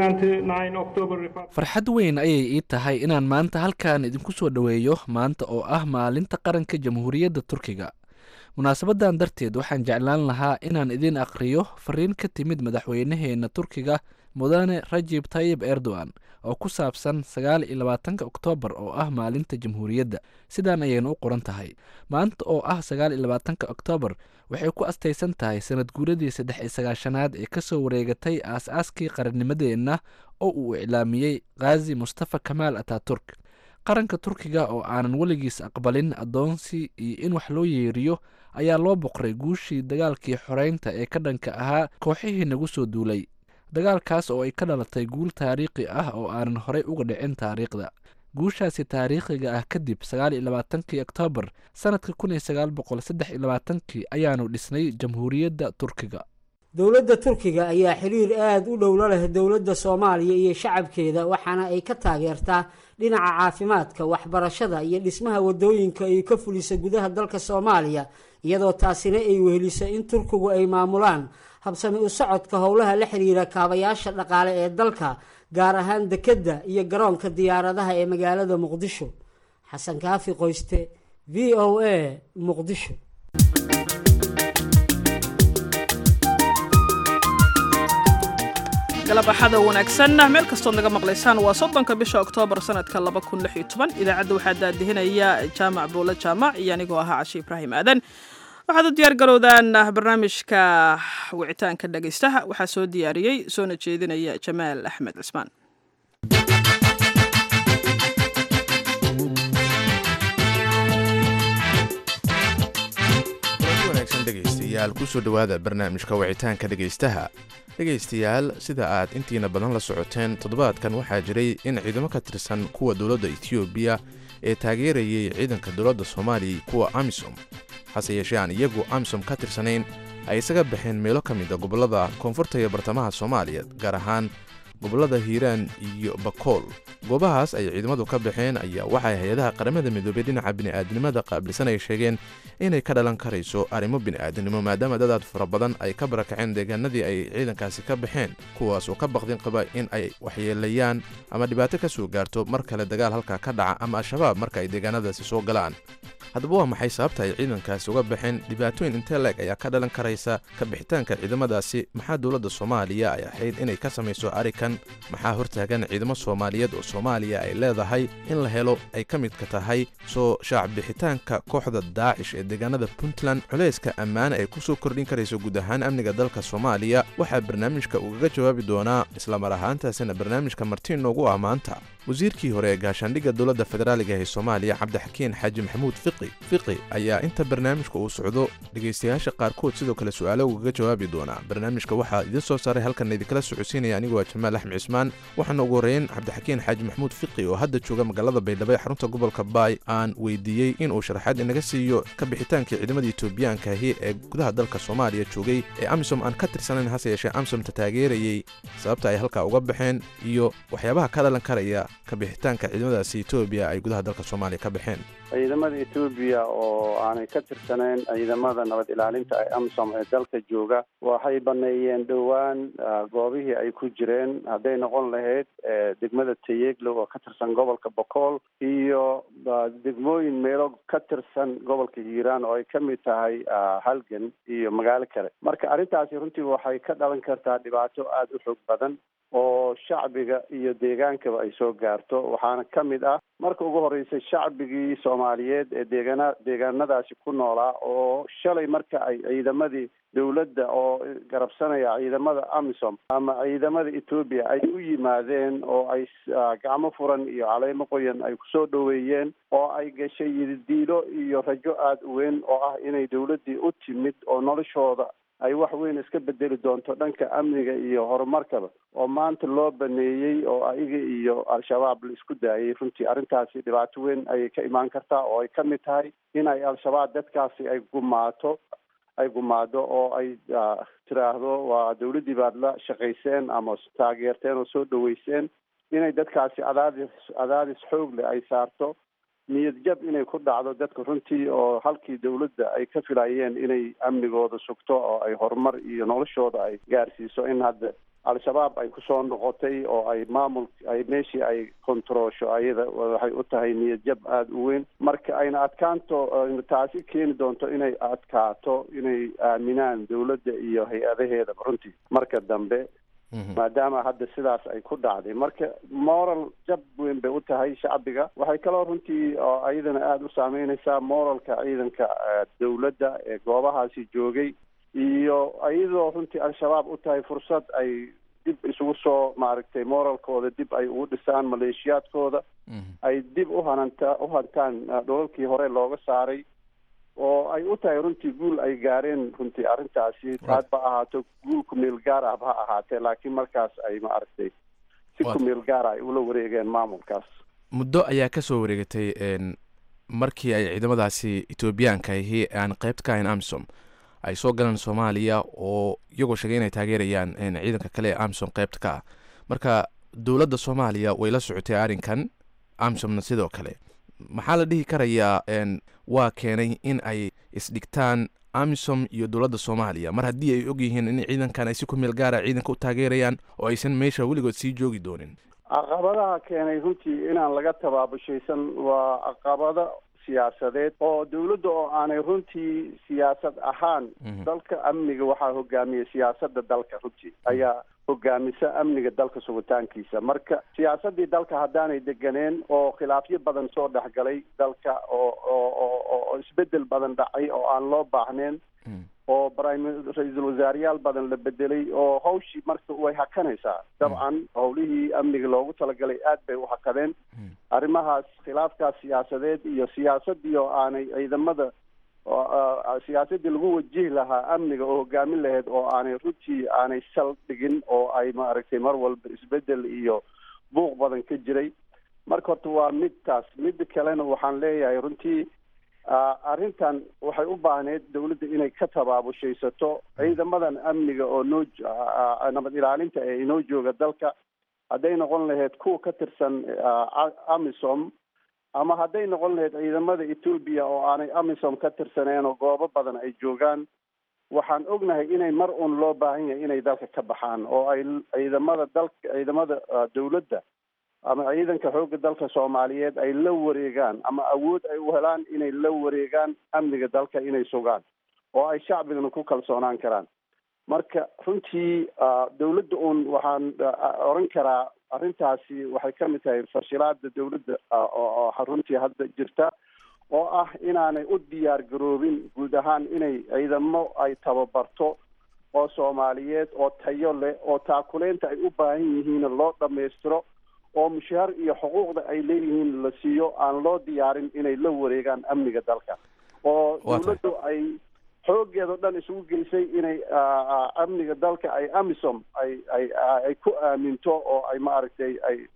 29 October Republic. farxad weyn ayay ii tahay inaan maanta halkan idinku soo dhoweeyo maanta oo ah maalinta qaranka jamhuuriyadda turkiga munaasabadan darteed waxaan jeclaan lahaa inaan idiin aqriyo fariin ka timid madaxweynaheena turkiga mudane rajib tayib erdogan oo ku saabsan sagaal iyo labaatanka oktoobar oo ah maalinta jamhuuriyadda sidaan ayayna u qoran tahay maanta oo ah sagaal iyo labaatanka oktoobar waxay ku astaysan tahay sanad guuradii saddex iyo sagaashanaad ee kasoo wareegatay aas-aaskii qarannimadeenna oo uu iclaamiyey khazi mustafa kamaal ataturk qaranka turkiga oo aanan weligiis aqbalin addoonsi iyo in wax loo yeeriyo ayaa loo boqray guushii dagaalkii xoreynta ee ka dhanka ahaa kooxihii nagu soo duulay dagaalkaas oo ay ka dhalatay guul taariikhi ah oo aanan horey uga dhicin taariikhda guushaasi taariikhiga ah kadib sagaal iyo labaatankii oktoobar sanadka kun iyo sagaal boqol saddex iyo labaatankii ayaanu dhisnay jamhuuriyadda turkiga dowladda turkiga ayaa xiriir aada u dhowlo leh dowladda soomaaliya iyo shacabkeeda waxaana ay ka taageertaa dhinaca caafimaadka waxbarashada iyo dhismaha wadooyinka ay ka fulisa gudaha dalka soomaaliya iyadoo taasina ay weheliso in turkigu ay maamulaan habsami u socodka howlaha la xiriira kaabayaasha dhaqaale ee dalka gaar ahaan dekedda iyo garoonka diyaaradaha ee magaalada muqdisho xasan kaafi qoyste v o a muqdisho galab axada wanaagsan meel kastood naga maqlaysaan waa soddonka bisha oktoobar sanadka laba kun lix iyo toban idaacadda waxaa daadihinaya jaamac buule jaamac iyo anigoo ahaa cashe ibraahim aadan waxaad u diyaar garowdaan barnaamijka wicitaanka dhegaystaha waxaa soo diyaariyey soona jeedinaya jamaal axmed cismaan wanaagsan dhegaystayaal kusoo dhowaada barnaamijka wicitaanka dhegaystaha dhegaystayaal sida aad intiina badan la socoteen toddobaadkan waxaa jiray in ciidamo ka tirsan kuwa dowladda etoobiya ee taageerayay ciidanka dowladda soomaaliya kuwa amisom hase yeeshee aan iyagu amisom ka tirsanayn ay isaga baxeen meelo ka mid a gobollada koonfurta iyo bartamaha soomaaliya gaar ahaan gobollada hiiraan iyo bakool goobahaas ay ciidamadu ka baxeen ayaa waxay hay-adaha qaramada midoobey dhinaca bini'aadnimada qaabilsan ay sheegeen inay ka dhalan karayso arrimo bini'aadinimo maadaama dadaad fara badan ay ka barakaceen deegaanadii ay ciidankaasi ka baxeen kuwaas oo ka baqdin qaba in ay waxyeelayaan ama dhibaato ka soo gaarto mar kale dagaal halkaa ka dhaca ama al-shabaab marka ay deegaanadaasi soo galaan haddaba waa maxay sababta ay ciidankaasi uga baxeen dhibaatooyin intee leeg ayaa ka dhalan karaysa ka bixitaanka ciidamadaasi maxaa dowladda soomaaliya ay ahayd inay ka samayso arikan maxaa hortaagan ciidamo soomaaliyeed oo soomaaliya ay leedahay in la helo ay ka midka tahay soo shaacbixitaanka kooxda daacish ee deegaanada puntland culayska ammaane ay ku soo kordhin karayso guud ahaan amniga dalka soomaaliya waxaa barnaamijka ugaga jawaabi doonaa islamar ahaantaasina barnaamijka martiin noogu ah maanta wasiirkii hore ee gaashaandhigga dowladda federaaliga ee soomaaliya cabdixakiin xaaji maxamuud fiqi fiqi ayaa inta barnaamijka uu socdo dhegaystayaasha qaarkood sidoo kale su-aalo ugaga jawaabi doonaa barnaamijka waxaa idiin soo saaray halkan idinkala socodsiinaya anigoo ah jamaal axmed cismaan waxaana ugu horreyn cabdixakiin xaaji maxamuud fiqi oo hadda jooga magaalada baydhabo ee xarunta gobolka baay aan weydiiyey inuu sharaxaad inaga siiyo ka bixitaankii ciidamada etoobiyaanka ahi ee gudaha dalka soomaaliya joogay ee amisom aan ka tirsanayn hase yeeshee amsomta taageerayey sababta ay halkaa uga baxeen iyo waxyaabaha ka dhalan karaya ka bixitaanka ciidamadaasi etoobiya ay gudaha dalka soomaaliya ka baxeen ciidamada etoobiya oo aanay ka tirsanayn ciidamada nabad ilaalinta ee amisom ee dalka jooga waxay baneeyeen dhowaan goobihii ay ku jireen hadday noqon lahayd degmada tayeeglo oo ka tirsan gobolka bokool iyo degmooyin meelo ka tirsan gobolka hiiraan oo ay ka mid tahay halgan iyo magaalo kale marka arrintaasi runtii waxay ka dhalan kartaa dhibaato aada u xoog badan oo shacbiga iyo deegaankaba ay soo gaarto waxaana ka mid ah marka ugu horreysay shacbigii soomaaliyeed ee deegaana deegaanadaasi ku noolaa oo shalay marka ay ciidamadii dowladda oo garabsanaya ciidamada amisom ama ciidamada etoobiya ay u yimaadeen oo ay gacmo furan iyo caleemo qoyan ay kusoo dhoweeyeen oo ay gashay yididiilo iyo rajo aada u weyn oo ah inay dowladdii u timid oo noloshooda ay wax weyn iska bedeli doonto dhanka amniga iyo horumarkaba oo maanta loo baneeyey oo ayaga iyo al-shabaab la isku daayay runtii arrintaasi dhibaato weyn ayay ka imaan kartaa oo ay ka mid tahay in ay al-shabaab dadkaasi ay gumaato ay gumaado oo ay tiraahdo waa dowladdii baad la shaqayseen ama taageerteen oo soo dhaweyseen inay dadkaasi cadaadis cadaadis xoog leh ay saarto niyad jab inay ku dhacdo dadka runtii oo halkii dowladda ay ka filayeen inay amnigooda sugto oo ay horumar iyo noloshooda ay gaarsiiso in hadda al-shabaab ay kusoo noqotay oo ay maamul ay meeshii ay kontaroosho ayada waxay u tahay niyad jab aada u weyn marka ayna adkaanto taasi keeni doonto inay adkaato inay aaminaan dowladda iyo hay-adaheedaba runtii marka dambe maadaama hadda sidaas ay ku dhacday marka moral jab weyn bay u tahay shacbiga waxay kaloo runtii oo ayadana aada u saameyneysaa moralka ciidanka dowladda ee goobahaasi joogay iyo iyadoo runtii al-shabaab u tahay fursad ay dib isugu soo maaragtay moralkooda dib ay ugu dhisaan maleeshiyaadkooda ay dib u hananta u hantaan dholalkii hore looga saaray oo ay u tahay runtii guul ay gaareen runtii arrintaasi aad ba ahaato guul kumeel gaar ah ha ahaatee laakiin markaas ay maaragtay si kumeel gaar ah ay ula wareegeen maamulkaas muddo ayaa ka soo wareegatay markii ay ciidamadaasi etoobiyaanka ahi aan qeybt ka ahayn amisom ay soo galeen soomaaliya oo iyagoo sheegay inay taageerayaan ciidanka kale ee amisom qeybta ka ah marka dowladda soomaaliya way la socotay arrinkan amisomna sidoo kale maxaa la dhihi karayaa waa keenay in ay isdhigtaan amisom iyo dowladda soomaaliya mar haddii ay og yihiin in ciidankan ay si ku meel gaara ciidanka u taageerayaan oo aysan meesha weligood sii joogi doonin caqabadaha keenay runtii inaan laga tabaabushaysan waa caqabado siyaasadeed oo dowladda oo aanay runtii siyaasad ahaan dalka amniga waxaa hogaamiya siyaasadda dalka runtii ayaa hogaamisa amniga dalka sugitaankiisa marka siyaasaddii dalka haddaanay deganeen oo khilaafyo badan soo dhexgalay dalka oo oo oo isbedel badan dhacay oo aan loo baahnayn oo prime ra-iisul wasaareyaal badan la bedelay oo hawshii marka way hakanaysaa dabcan howlihii amniga loogu talagalay aad bay u hakadeen arrimahaas khilaafkaas siyaasadeed iyo siyaasadii oo aanay ciidamada siyaasadii lagu wajihi lahaa amniga oo hogaamin lahayd oo aanay runtii aanay sal dhigin oo ay maaragtay mar walba isbedel iyo buuq badan ka jiray marka horta waa midtaas midda kalena waxaan leeyahay runtii arrintan waxay u baahneyd dowladda inay ka tabaabushaysato ciidamadan amniga oo noo nabad ilaalinta ee inoo jooga dalka hadday noqon lahayd kuwa ka tirsan amisom ama hadday noqon lahayd ciidamada etoobiya oo aanay amisom ka tirsaneen oo goobo badan ay joogaan waxaan ognahay inay mar un loo baahan yahay inay dalka ka baxaan oo ay ciidamada dalka ciidamada dowladda ama ciidanka xoogga dalka soomaaliyeed ay la wareegaan ama awood ay u helaan inay la wareegaan amniga dalka inay sugaan oo ay shacbigana ku kalsoonaan karaan marka runtii dowladda uun waxaan oran karaa arrintaasi waxay ka mid tahay fashilaada dowladda oo runtii hadda jirta oo ah inaanay u diyaar garoobin guud ahaan inay ciidamo ay tababarto oo soomaaliyeed oo tayo leh oo taakuleynta ay u baahan yihiin loo dhammaystiro oo mushaar iyo xuquuqda ay leeyihiin la siiyo aan loo diyaarin inay la wareegaan amniga dalka oo dowladdu ay xoogeedao dhan isugu geysay inay amniga dalka ay amisom ay ay ay ku aaminto oo ay maaragtay ay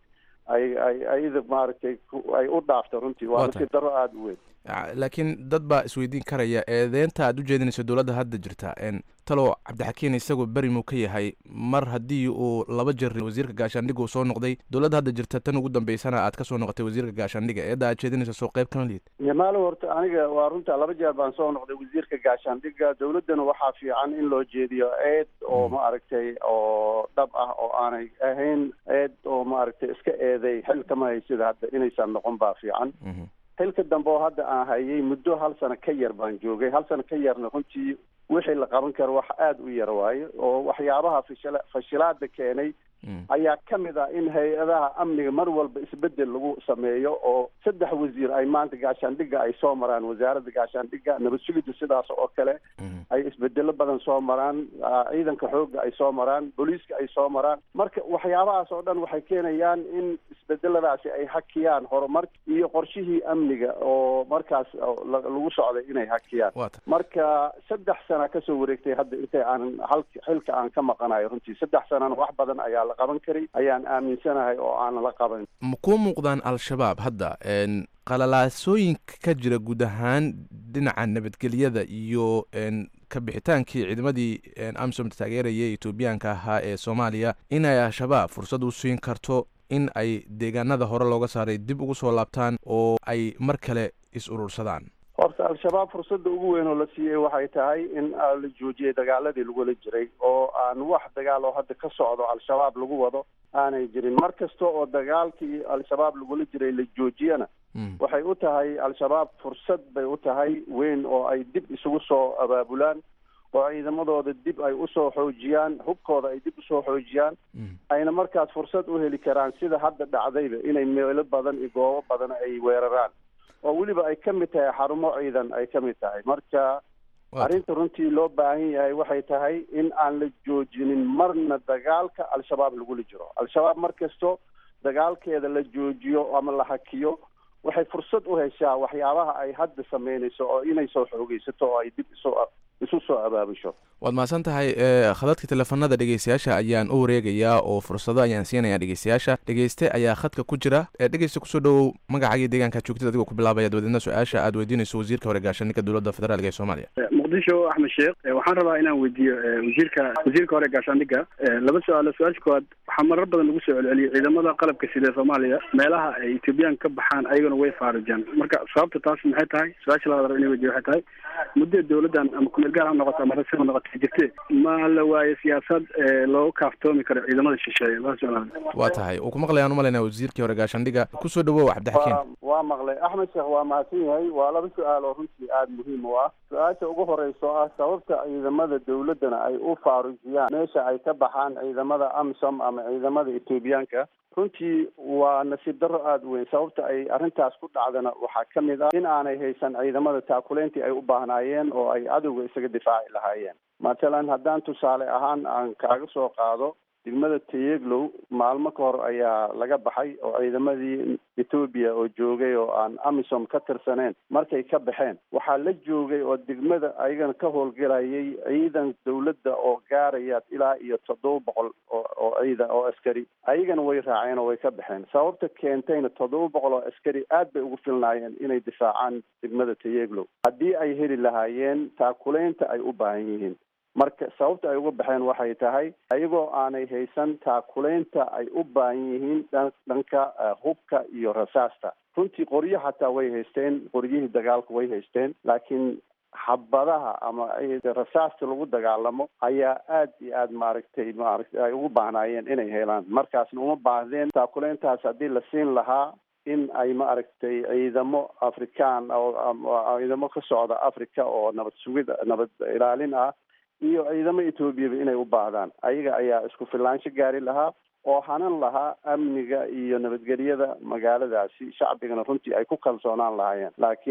ay ay ayada maaragtay ay u dhaafto runtii waa nasiib daro aada u weyn laakiin dad baa isweydiin karaya eedeynta aad u jeedinayso dowladda hadda jirta talow cabdixakiin isagu beri muu ka yahay mar haddii uu laba jeer wasiirka gaashaandhiga uu soo noqday dowladda hadda jirta tan ugu dambeysana aad ka soo noqotay wasiirka gaashaandhiga eedda aad jeedinayso soo qayb kama lihid maalo horta aniga waa runta laba jeer baan soo noqday wasiirka gaashaandhiga dowladdana waxaa fiican in loo jeediyo eed oo maaragtay oo dhab ah oo aanay ahayn eed oo maaragtay iska eeday xil kama haysida hadda inaysan noqon baa fiican xilka dambe oo hadda aan hayay muddo hal sano ka yar baan joogay hal sano ka yarna runtii wixii la qaban karo wax aada u yar waayo oo waxyaabaha fashila fashilaada keenay ayaa ka mid ah in hay-adaha amniga mar walba isbedel lagu sameeyo oo saddex wasiir ay maanta gaashaandhiga ay soo maraan wasaaradda gaashaandhiga nabad sugidda sidaas oo kale ay isbedelo badan soo maraan ciidanka xoogga ay soo maraan booliiska ay soo maraan marka waxyaabahaas oo dhan waxay keenayaan in isbedeladaasi ay hakiyaan horumar iyo qorshihii amniga oo markaas lagu socday inay hakiyaan marka saddex sana kasoo wareegtay hadda intay aan hal xilka aan ka maqanayo runtii saddex sanana wax badan ayaa la qaban karay ayaan aaminsanahay oo aanan la qaban ma kuu muuqdaan al-shabaab hadda qalalaasooyinka ka jira guud ahaan dhinaca nabadgelyada iyo ka bixitaankii ciidamadii amsom taageeraya etoobiyaanka ahaa ee soomaaliya inay al-shabaab fursad u siin karto in ay deegaanada hore looga saaray dib ugu soo laabtaan oo ay mar kale is urursadaan horta al-shabaab fursadda ugu weyn oo la siiyey waxay tahay in la joojiyay dagaaladii lagula jiray oo aan wax dagaal oo hadda ka socdo al-shabaab lagu wado aanay jirin mar kasta oo dagaalkii al-shabaab lagula jiray la joojiyana waxay u tahay al-shabaab fursad bay u tahay weyn oo ay dib isugu soo abaabulaan oo ciidamadooda dib ay usoo xoojiyaan hubkooda ay dib usoo xoojiyaan ayna markaas fursad u heli karaan sida hadda dhacdayba inay meelo badan iyo goobo badan ay weeraraan oo weliba ay ka mid tahay xarumo ciidan ay ka mid tahay marka arrinta runtii loo baahan yahay waxay tahay in aan la joojinin marna dagaalka al-shabaab lagula jiro al-shabaab mar kasto dagaalkeeda la joojiyo ama la hakiyo waxay fursad u heshaa waxyaabaha ay hadda sameynayso oo inay soo xoogeysato oo ay dib isu isu soo abaabusho waad mahadsan tahay khadadka teleefanada dhegeystayaasha ayaan u wareegayaa oo fursado ayaan siinayaa dhegeystayaasha dhegeyste ayaa khadka ku jira dhegeysta kusoo dhowow magacaaga deegaanka joogtid adigoo ku bilaabaya dabadeedna su-aasha aad weydiinayso wasiirka hore gaashaandhigga dowladda federaalk ee soomaaliya muqdisho axmed sheekh waxaan rabaa inaan weydiiyo wasiirka wasiirka hore gaashaandhigga laba su-aalo su-aasha koowaad waxaa marar badan lagu soo celceliyay ciidamada qalabka sida soomaaliya meelaha ay ethoobiyan ka baxaan ayagana way faarijaan marka sababta taas maxay tahay su-aasha labaad raba ina weydiyo waxay tahay muddo dowladdan ama kumeel gaar ha noqoto ama rasmi ha noqoto jirte ma la waayo siyaasad loogu kaaftoomi karo ciidamada shisheeye laba su-aal waa tahay uu ku maqlayaan umalaynaa wasiirkii hore gaashaandhigga kusoo dhawow cabdixakiin waa maqlay axmed sheekh waa mahadsan yahay waa laba su-aal oo runtii aada muhiim u ah su-aasha ugu horeyso ah sababta ciidamada dowladdana ay u faarujiyaan meesha ay ka baxaan ciidamada amsom ama ciidamada etoobiyaanka runtii waa nasiib darro aada u weyn sababta ay arrintaas ku dhacdana waxaa ka mid ah in aanay haysan ciidamada taakuleyntii ay u baahnaayeen oo ay cadowga isaga difaaci lahaayeen matalan haddaan tusaale ahaan aan kaaga soo qaado degmada tayeglow maalmo ka hor ayaa laga baxay oo ciidamadii etoobiya oo joogay oo aan amisom ka tirsaneen markay ka baxeen waxaa la joogay oo degmada ayagana ka howlgelayay ciidan dowladda oo gaaraya ilaa iyo toddoba boqol oo oo ciidan oo askari ayagana way raaceen oo way ka baxeen sababta keentayna toddoba boqol oo askari aad bay ugu filnaayeen inay difaacaan degmada tayeglow haddii ay heli lahaayeen taakuleynta ay u baahan yihiin marka sababta ay uga baxeen waxay tahay ayagoo aanay haysan taakuleynta ay u baahan yihiin dhanka hubka iyo rasaasta runtii qoryo xataa way haysteen qoryihii dagaalka way haysteen laakiin xabadaha ama rasaasta lagu dagaalamo ayaa aad iyo aad maaragtay maaragtay ay ugu baahnaayeen inay helaan markaasna uma baahdeen taakuleyntaas haddii la siin lahaa in ay maaragtay ciidamo afrikaan oo ciidamo ka socda africa oo nabad sugid nabad ilaalin ah iyo ciidamo etoobiyaba inay u baahdaan ayaga ayaa isku filaansho gaari lahaa oo hanan lahaa amniga iyo nabadgelyada magaaladaasi shacbigana runtii ay ku kalsoonaan lahaayeen laakiin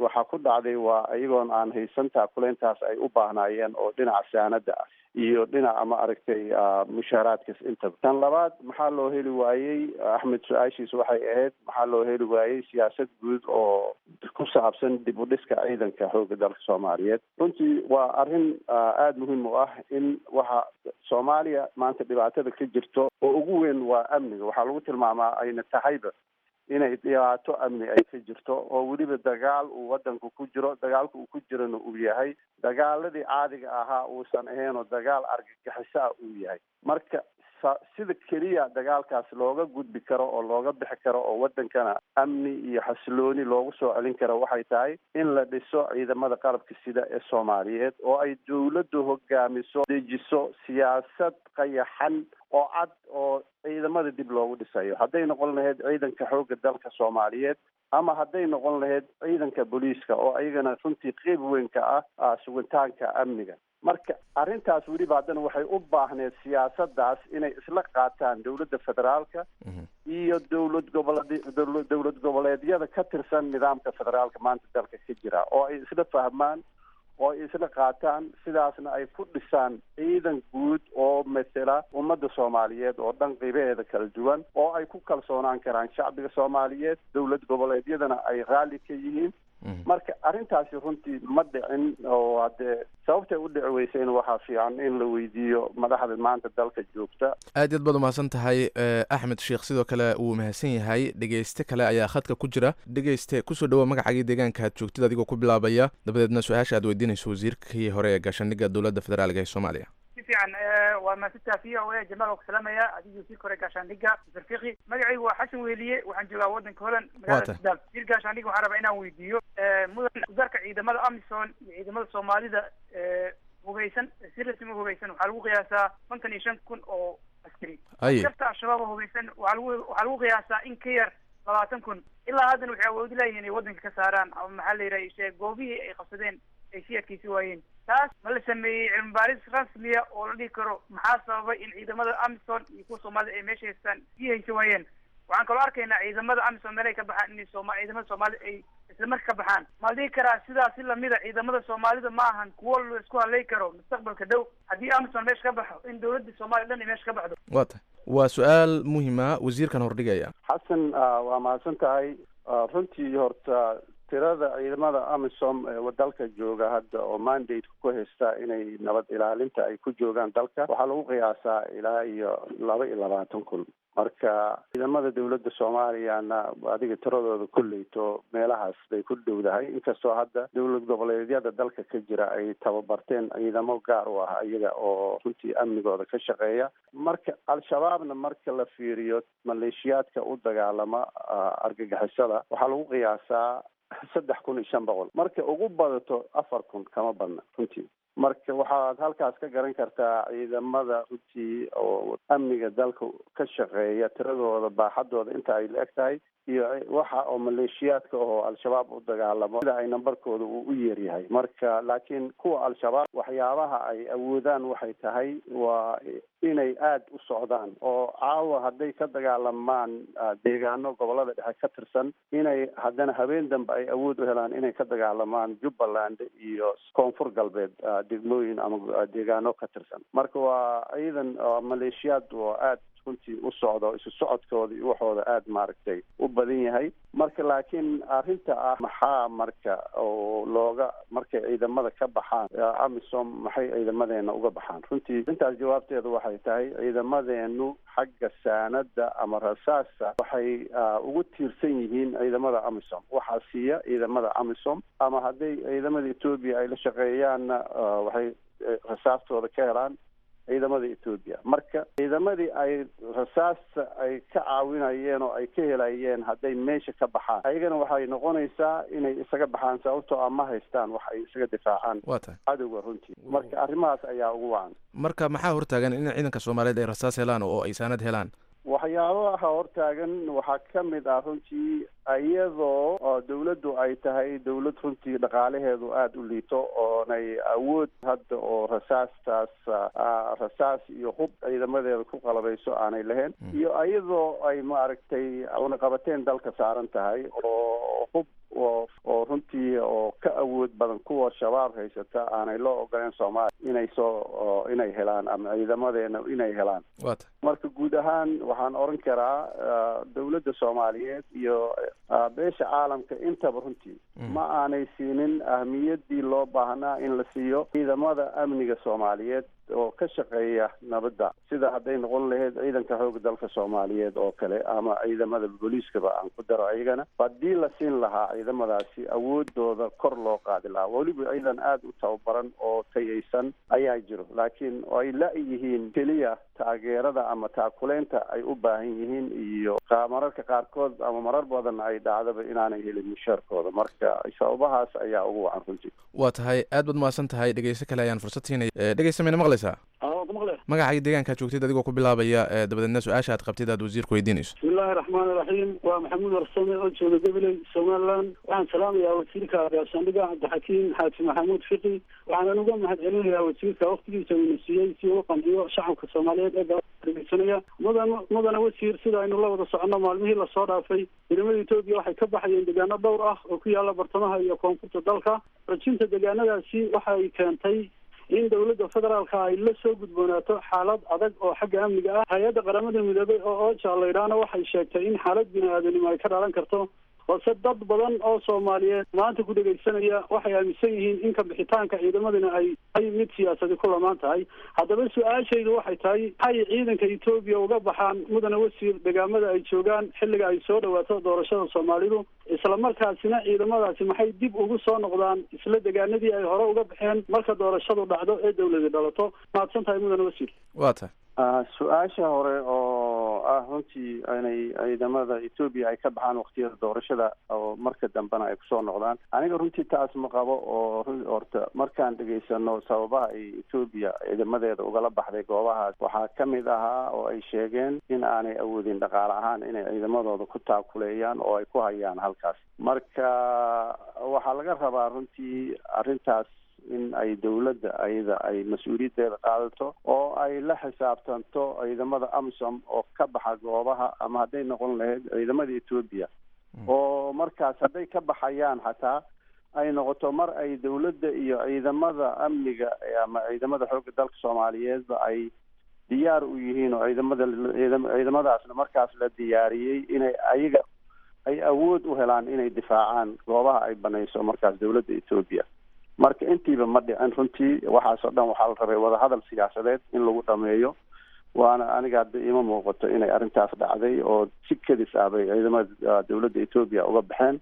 waxaa ku dhacday waa iyagoon aan haysan taakuleyntaas ay u baahnaayeen oo dhinaca saanada ah iyo dhinaca ma aragtay mushaaraadkas intaba tan labaad maxaa loo heli waayey axmed su-aashiis waxay ahayd maxaa loo heli waayey siyaasad guud oo ku saabsan dib u dhiska ciidanka xoogga dalka soomaaliyeed runtii waa arrin aada muhiim u ah in waxa soomaaliya maanta dhibaatada ka jirto oo ugu weyn waa amniga waxaa lagu tilmaamaa ayna tahayba inay dhibaato amni ay ka jirto oo weliba dagaal uu wadanku ku jiro dagaalka uu ku jirana uu yahay dagaaladii caadiga ahaa uusan ahayn oo dagaal argagixiso ah uu yahay marka sida keliya dagaalkaas looga gudbi karo oo looga bixi karo oo wadankana amni iyo xasilooni loogu soo celin karo waxay tahay in la dhiso ciidamada qalabka sida ee soomaaliyeed oo ay dawladdu hogaamiso dejiso siyaasad qayaxan oo cad oo ciidamada dib loogu dhisayo hadday noqon lahayd ciidanka xoogga dalka soomaaliyeed ama hadday noqon lahayd ciidanka booliiska oo ayagana runtii qeyb weyn ka ah sugitaanka amniga marka arrintaas weliba haddana waxay u baahneed siyaasadaas inay isla qaataan dowladda federaalka iyo dowlad goboleed dowlad goboleedyada ka tirsan nidaamka federaalka maanta dalka ka jira oo ay isla fahmaan oo ay isla qaataan sidaasna ay ku dhisaan ciidan guud oo matela ummadda soomaaliyeed oo dhan qiibaheeda kala duwan oo ay ku kalsoonaan karaan shacbiga soomaaliyeed dowlad goboleedyadana ay raalli ka yihiin marka arrintaasi runtii ma dhicin oo haddee sababtay u dhici weyseen waxaa fiican in la weydiiyo madaxda maanta dalka joogta aad yaad baad umahadsan tahay axmed sheekh sidoo kale wuu mahadsan yahay dhegeyste kale ayaa khadka ku jira dhegeyste kusoo dhawoa magacagii deegaanka aad joogtid adigoo ku bilaabaya dabadeedna su-aasha aad weydiinayso wasiirkii hore ee gaashaandhigga dowladda federaalka ee soomaaliya si fiican waa mahadsantaha v o a jamaal oo ku salaamaya adigii wasiirka hore gaashaandhigga mr fiqi magacaygu waa xasan weliye waxaan joogaa wadanka holland magaalada sudan wasiir gaashaandhigga waxaan rabaa inaan weydiiyo mudan udarka ciidamada amison iyo ciidamada soomaalida hugaysan si rasmi hugaysan waxaa lagu qiyaasaa kontan iyo shan kun oo askari shafta al-shabaab oo hugaysan waxaa lagu waxaa lagu qiyaasaa in ka yar labaatan kun ilaa haddana waxay awoodi layihin inay wadanka ka saaraan ama maxaa la yidhaha goobihii ay qabsadeen ay sii adkeysi waayeen taas ma la sameeyey cilmi baaris rasmiya oo la dhihi karo maxaa sababay in ciidamada amison iyo kuwa soomaalida ay meesha haystaan sii haysan waayeen waxaan kaloo arkaynaa ciidamada amison meel ay ka baxaan inay sooma ciidamada soomaalida ay isla marka ka baxaan ma la dhihi karaa sidaas si lamida ciidamada soomaalida ma ahan kuwo la isku halay karo mustaqbalka dhow haddii amison meesha ka baxo in dowladda soomaaliya dhan ay meesha ka baxdo wa tahay waa su-aal muhima wasiirkan hordhigaya xasan waa mahadsan tahay runtii horta tirada ciidamada amisom ee dalka jooga hadda oo mandate ku haysta inay nabad ilaalinta ay ku joogaan dalka waxaa lagu qiyaasaa ilaa iyo laba iyo labaatan kun marka ciidamada dowladda soomaaliyana adiga tiradooda kolleyto meelahaas bay ku dhowdahay inkastoo hadda dowlad goboleedyada dalka ka jira ay tababarteen ciidamo gaar u ah iyaga oo runtii amnigooda ka shaqeeya marka al-shabaabna marka la fiiriyo maleeshiyaadka u dagaalama argagixisada waxaa lagu qiyaasaa saddex kun iyo shan boqol marka ugu badato afar kun kama badna runtii marka waxaad halkaas ka garan kartaa ciidamada runtii oo amniga dalka ka shaqeeya tiradooda baaxadooda inta ay la eg tahay iyo waxa oo maleeshiyaadka oo al-shabaab u dagaalamo sida ay nambarkooda uu u yeeryahay marka laakiin kuwa al-shabaab waxyaabaha ay awoodaan waxay tahay waa inay aada u socdaan oo caawa hadday ka dagaalamaan deegaano gobolada dhexe ka tirsan inay haddana habeen dambe ay awood u helaan inay ka dagaalamaan jubbaland iyo koonfur galbeed degmooyin ama deegaano ka tirsan marka waa ciidan maleeshiyaad oo aada runtii u socdo isu socodkooda iyo waxooda aada maaragtay u badan yahay marka laakiin arrinta ah maxaa marka oo looga markay ciidamada ka baxaan amisom maxay ciidamadeena uga baxaan runtii intaas jawaabteeda waxay tahay ciidamadeenu xagga saanada ama rasaasa waxay ugu tiirsan yihiin ciidamada amisom waxaa siiya ciidamada amisom ama hadday ciidamada etoobiya ay la shaqeeyaanna waxay rasaastooda ka helaan ciidamada etoobiya marka ciidamadii ay rasaasta ay ka caawinayeen oo ay ka helayeen hadday meesha ka baxaan ayagana waxay noqonaysaa inay isaga baxaan sababtoo ah ma haystaan wax ay isaga difaacaan wa tahay cadowga runtii marka arrimahaas ayaa ugu wacan marka maxaa hortaagan in ciidanka soomaaliyeed ay rasaas helaan oo ay saanad helaan waxyaabaha hortaagan waxaa ka mid ah runtii iyadoo oo dawladdu ay tahay dawlad runtii dhaqaalaheedu aada u liito oonay awood hadda oo rasaastaas ah, rasaas iyo hub ciidamadeeda ku qalabayso aanay lahayn iyo iyadoo ay maaragtay unaqabateen dalka saaran tahay oo hub oo oo runtii oo ka awood badan kuwa shabaab haysata aanay loo ogoleen soomaaliya inay soo oo inay helaan ama ciidamadeena inay helaan waa tahay marka guud ahaan waxaan oran karaa ah, dawladda soomaaliyeed iyo ah, beesha caalamka intaba runtii ma aanay siinin ahmiyadii loo baahnaa in la siiyo ciidamada amniga soomaaliyeed oo ka shaqeeya nabadda sida hadday noqon lahayd ciidanka xooga dalka soomaaliyeed oo kale ama ciidamada booliiskaba aan ku daro ayagana haddii la siin lahaa ciidamadaasi awoodooda kor loo qaadi lahaa weliba ciidan aada u tababaran oo tayaysan ayaa jiro laakiin ay la-yihiin keliya taageerada ama taakuleynta ay u baahan yihiin iyo qa- mararka qaarkood ama marar badan ay dhacdaba inaanay helin mushaarkooda marka sababahaas ayaa ugu wacan runtii waa tahay aad baad mahadsan tahay dhegeysto kale ayaan fursad siinaya Eh, dhegeysta mayna maqlaysaa magacaaga deegaankaa joogtid adigoo ku bilaabaya eh, dabadeedna su-aasha aad qabtid aad wasiirku weydiinayso bismillahi raxmaani raxiim waa maxamuud warsame oo jooga gabiley somaliland waxaan salaamayaa wasiirka gaashaandhiga cabdixakiim xaaji maxamuud fiqi waxaanan uga mahadcelinayaa wasiirka waktigiisa uuna siiyey si uu u qanciyo shacabka soomaaliyeed ee dhegeysanaya mudan mudana wasiir sida aynu la wada soconno maalmihii lasoo dhaafay ciidamada etoobiya waxay ka baxayeen deegaano dhowr ah oo ku yaala bartamaha iyo koonfurta dalka rajinta deegaanadaasi waxay keentay in dowladda federaalka ay la soo gudboonaato xaalad adag oo xagga amniga ah hay-adda qaramada midoobay oo ooja laydhaana waxay sheegtay in xaalad bini-aadanimo ay ka dhalan karto balse dad badan oo soomaaliyeed maanta ku dhegaysanaya waxay aaminsan yihiin in ka bixitaanka ciidamadina ay ay mid siyaasadi ku lamaan tahay haddaba su-aashaydu waxay tahay maxay ciidanka etoobiya uga baxaan mudane wasiir degaamada ay joogaan xilliga ay soo dhawaato doorashada soomaalidu isla markaasina ciidamadaasi maxay dib ugu soo noqdaan isla degaanadii ay hore uga baxeen marka doorashadu dhacdo ee dawladi dhalato mahadsan tahay mudane wasiir waa tahay Ah, su-aasha hore oo ah runtii inay ciidamada etoobiya ay ka baxaan waqtiyada doorashada oo marka dambena ay kusoo noqdaan aniga runtii taas ma qabo oo ru- horta markaan dhegaysano sababaha ay etoobiya ciidamadeeda ugala baxday goobahaas waxaa ka mid ahaa oo ay sheegeen in aanay awoodin dhaqaale ahaan inay ciidamadooda ku taakuleeyaan oo ay ku hayaan halkaas marka waxaa laga rabaa runtii arrintaas in ay dawladda ayada ay mas-uuliyaddeeda qaadato oo ay la xisaabtanto ciidamada amisom oo ka baxa goobaha ama hadday noqon lahayd ciidamada etoobiya oo markaas hadday ka baxayaan xataa ay noqoto mar ay dawladda iyo ciidamada amniga ama ciidamada xoogga dalka soomaaliyeedba ay diyaar u yihiin oo ciidamada ciidam- ciidamadaasna markaas la diyaariyey inay ayaga ay awood u helaan inay difaacaan goobaha ay banayso markaas dawladda etoobiya marka intiiba ma dhicin runtii waxaas oo dhan waxaa la rabay wadahadal siyaasadeed in lagu dhameeyo waana aniga hadda ima muuqato inay arrintaas dhacday oo si kedis ah bay ciidamada dawladda etoobiya uga baxeen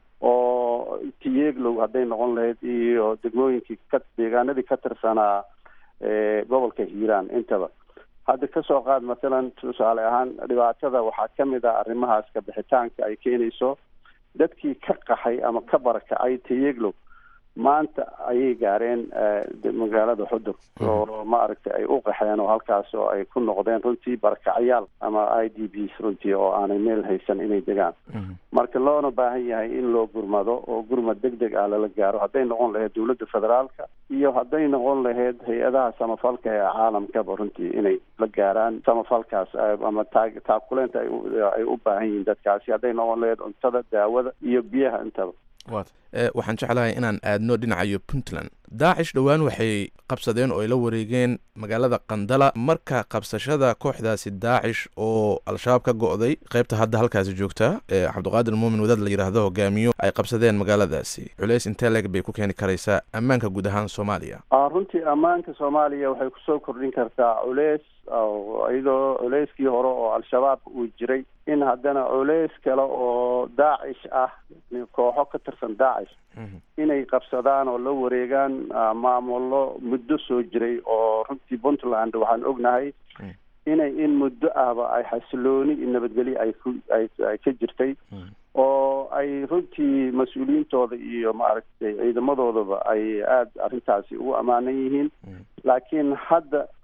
oo tiyeeglow hadday noqon lahayd iyo degmooyinkii ka deegaanadii ka tirsanaa ee gobolka hiiraan intaba hadda kasoo qaad mathalan tusaale ahaan dhibaatada waxaa ka mid ah arrimahaas ka bixitaanka ay keenayso dadkii ka qaxay ama ka barakacay tiyeeglow maanta ayay gaareen eh, de- magaalada xudur oo maaragtay ay u qaxeen oo halkaas oo ay ku noqdeen runtii barakacyaal ama i d bs runtii oo aanay meel haysan inay degaan marka loona baahan yahay in loo gurmado oo gurmad deg deg ah lala gaaro hadday noqon lahayd dawladda federaalka iyo hadday noqon lahayd hay-adaha samafalka ee caalamkaba runtii inay la gaaraan samafalkaas eh, ama taa- taakuleenta ay u- ay u baahan yihiin dadkaasi hadday noqon lahayd cuntada daawada iyo biyaha intaba waa tahay Eh, waxaan jeclahay inaan aadno dhinacayo puntland daacish dhowaan waxay qabsadeen oo ay la wareegeen magaalada qandala marka qabsashada kooxdaasi daacish oo al-shabaab ka go'day qaybta hadda halkaasi joogta ee cabdiqaadir muumin wadaad la yidhaahdo hogaamiyo ay qabsadeen magaaladaasi culays intee leeg bay ku keeni karaysaa ammaanka guud ahaan soomaaliya Ah, runtii ammaanka soomaaliya waxay kusoo kordhin kartaa culeys oo iyadoo culeyskii hore oo al-shabaab uu jiray in haddana culeys kale oo daacish ah kooxo ka tirsan daacish inay qabsadaan oo la wareegaan ah, maamullo muddo soo jiray oo runtii puntland waxaan ognahay inay in muddo ahba ay xasilooni iyo nabadgelyo ay ku ay ay ka jirtay oo ay runtii mas-uuliyiintooda iyo maaragtay ciidamadoodaba ay aada arrintaasi ugu ammaanan yihiin laakiin hadda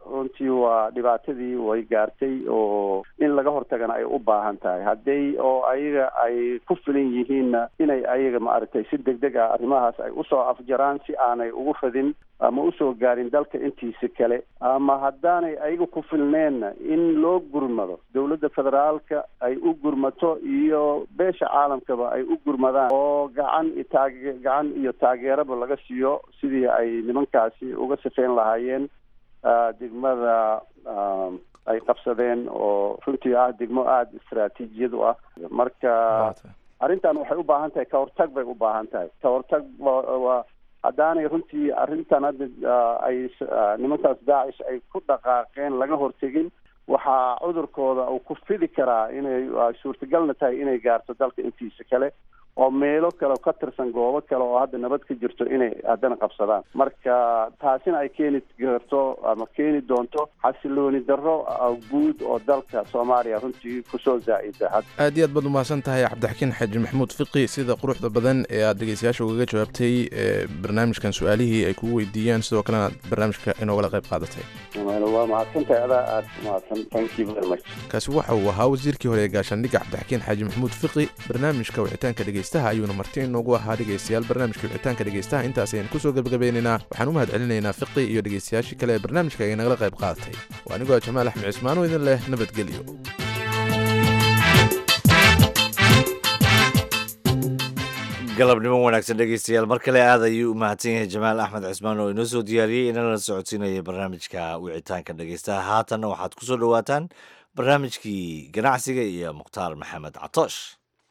runtii waa dhibaatadii way gaartay oo in laga hortagana ay u baahan tahay hadday oo ayaga ay ku filan yihiinna inay ayaga maaragtay si deg deg ah arrimahaas ay usoo afjaraan si aanay ugu fadin ama usoo gaarin dalka intiisa kale ama haddaanay ayaga ku filneenna in loo gurmado dowladda federaalka ay u gurmato iyo beesha caalamkaba ay u gurmadaan oo gacan taage gacan iyo taageeraba laga siiyo sidii ay nimankaasi uga sifeyn lahaayeen degmada ay qabsadeen oo runtii ah degmo aada istaraatiijiyad u ah marka arrintan waxay u baahan tahay kahortag bay u baahan tahay kahortag waa haddaanay runtii arrintan hadda ay nimankaas daacish ay ku dhaqaaqeen laga hortegin waxaa cudurkooda uu ku fidi karaa inay suurtagalna tahay inay gaarto dalka intiisa kale oo meelo kale ka tirsan goobo kale oo hadda nabad ka jirto inay haddana qabsadaan marka taasina ay keeni karto ama keeni doonto xasilooni darro guud oo dalka soomaaliya runtii kusoo zaa'ida aad iyo aad baad umahadsan tahay cabdixakiin xaaji maxamuud fiqi sida quruxda badan ee aad dhegeystayaasha ugaga jawaabtay barnaamijkan su-aalihii ay kugu weydiiyeen sidoo kalena aad barnaamijka inoogala qayb qaadatay waa mahadsantahay adaa aad umahadsan thank you very much kaasi waxa uu ahaa wasiirkii hore ee gaashaandhigga cabdixakiin xaaji maxamuud fiqi barnaamijka wicitaanka dhegeystaha ayuuna marti inoogu ahaa dhegeystayaal barnaamijka wicitaanka dhegeystaha intaas ayaan kusoo gebagabeynaynaa waxaan u mahad celinaynaa fiqi iyo dhegeystayaashii kale ee barnaamijka ay nagala qayb qaadatay waa anigoo jamaal axmed cismaan oo idin leh nabadgelyo galabnimo wanaagsan dhegeystayaal mar kale aad ayuu u mahadsan yahay jamaal axmed cismaan oo inoo soo diyaariyey inana socodsiinaya barnaamijka wicitaanka dhegeystaha haatanna waxaad ku soo dhowaataan barnaamijkii ganacsiga iyo mukhtaar maxamed catoosh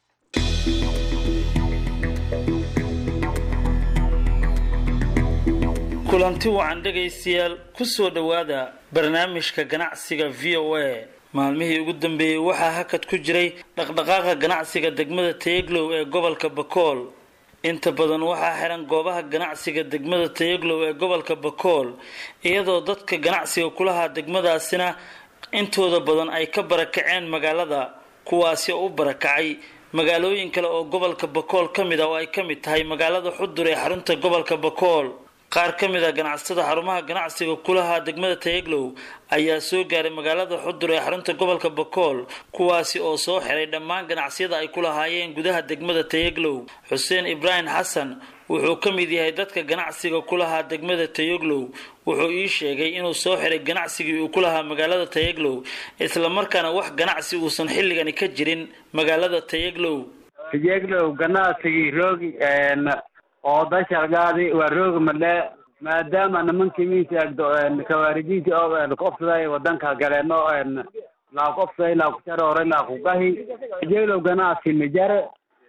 kulanti wacan dhegaystayaal ku soo dhowaada barnaamijka ganacsiga v o a maalmihii ugu dambeeyey waxaa hakad ku jiray dhaqdhaqaaqa ganacsiga degmada tayaglow ee gobolka bakool inta badan waxaa xiran goobaha ganacsiga degmada tayaglow ee gobolka bakool iyadoo dadka ganacsiga kulahaa degmadaasina intooda badan ay ka barakaceen magaalada kuwaasi oo u barakacay magaalooyin kale oo gobolka bakool ka mid ah oo ay ka mid tahay magaalada xudur ee xarunta gobolka bakool qaar ka mid a ganacsatada xarumaha ganacsiga kulahaa degmada tayaglow ayaa soo gaaray magaalada xudur ee xarunta gobolka bakool kuwaasi oo soo xiray dhammaan ganacsiyada ay ku lahaayeen gudaha degmada tayaglow xuseen ibraahim xasan wuxuu ka mid yahay dadka ganacsiga ku lahaa degmada tayaglow wuxuu ii sheegay inuu soo xiray ganacsigii uu ku lahaa magaalada tayaglow islamarkaana wax ganacsi uusan xilligani ka jirin magaalada tayaglow tayaglow ganacsigii roogi oo dashargaadi waa roogi madhe maadaama nimankii miisagdo kawaarijiinti oo kofsaday wadanka galeeno laa kofsaday laa kusharoore laa kugahi tayaglow ganacsi mijare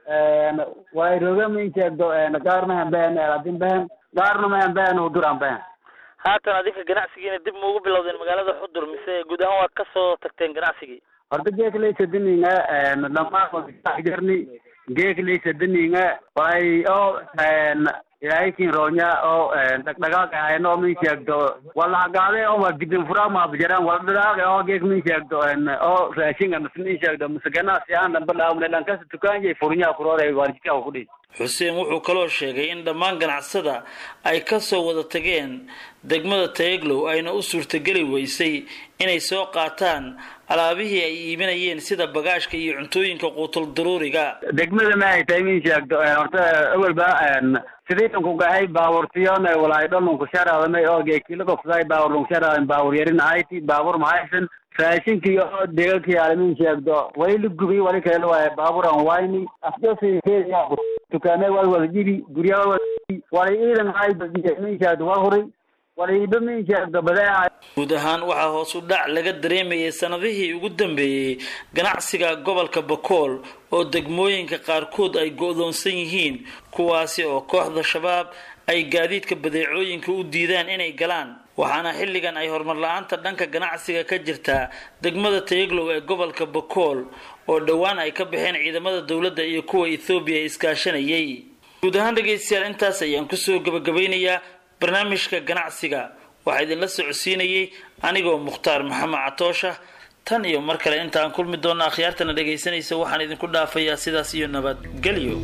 way roga miisagdo gaarna hambehen eladin behen gaarna mahen behen huduran behen haatan adinka ganacsigiina dib maugu bilowdeen magaalada xudur mise guud ahaan waad kasoo tagteen ganacsigii horta geeklaysadiniga dhamajarni geeklaysadiniga way oo ilaahikin roonya oo dhagdhagaag ahayn oo min sheegdo walagaade oo waa gidin furaa maabajaraan waldhagaag oo geek min sheegdo oo raashinga mis min sheegdo mise ganacsi aan dhanba dhaawne dhankasa tukaanjay furnyaa kurooday waarjika kudhi xuseen wuxuu kaloo sheegay in dhammaan ganacsada ay kasoo wada tageen degmada tayaglow ayna u suurtageli weysay inay soo qaataan alaabihii ay iibinayeen sida bagaashka iyo cuntooyinka quutul daruuriga degmada ma ay tahay min sheegdo horta awalba sidaytan ku gahay baabuurtiyon walaay dholunku sharaadamay oo geekila kofsaday baabur lunku sharaadam baabur yarin ahayti baabur mahaysan raashinkii oo deegakii alamin sheegdo wali la gubay wali kale waaye baaburan wayni afjosi dukaamee wal wada jibi gurya wal wada wali ciidan hay min sheegdo wal huray waliiba min sheegdo badeeca guud ahaan waxaa hoos u dhac laga dareemayay sanadihii ugu dambeeyey ganacsiga gobolka bakool oo degmooyinka qaarkood ay go-doonsan yihiin kuwaasi oo kooxda shabaab ay gaadiidka badeecooyinka u diidaan inay galaan waxaana xilligan ay horumar la-aanta dhanka ganacsiga ka jirtaa degmada tayaglow ee gobolka bakool oo dhowaan ay ka baxeen ciidamada dowladda iyo kuwa ethoobiya iskaashanayay guud ahaan dhegaystayaal intaas ayaan kusoo gabagabaynayaa barnaamijka ganacsiga waxaa idinla socodsiinayay anigoo mukhtaar maxamed catoosha tan iyo mar kale intaan kulmi doonna akhyaartana dhegaysanaysa waxaan idinku dhaafayaa sidaas iyo nabadgelyo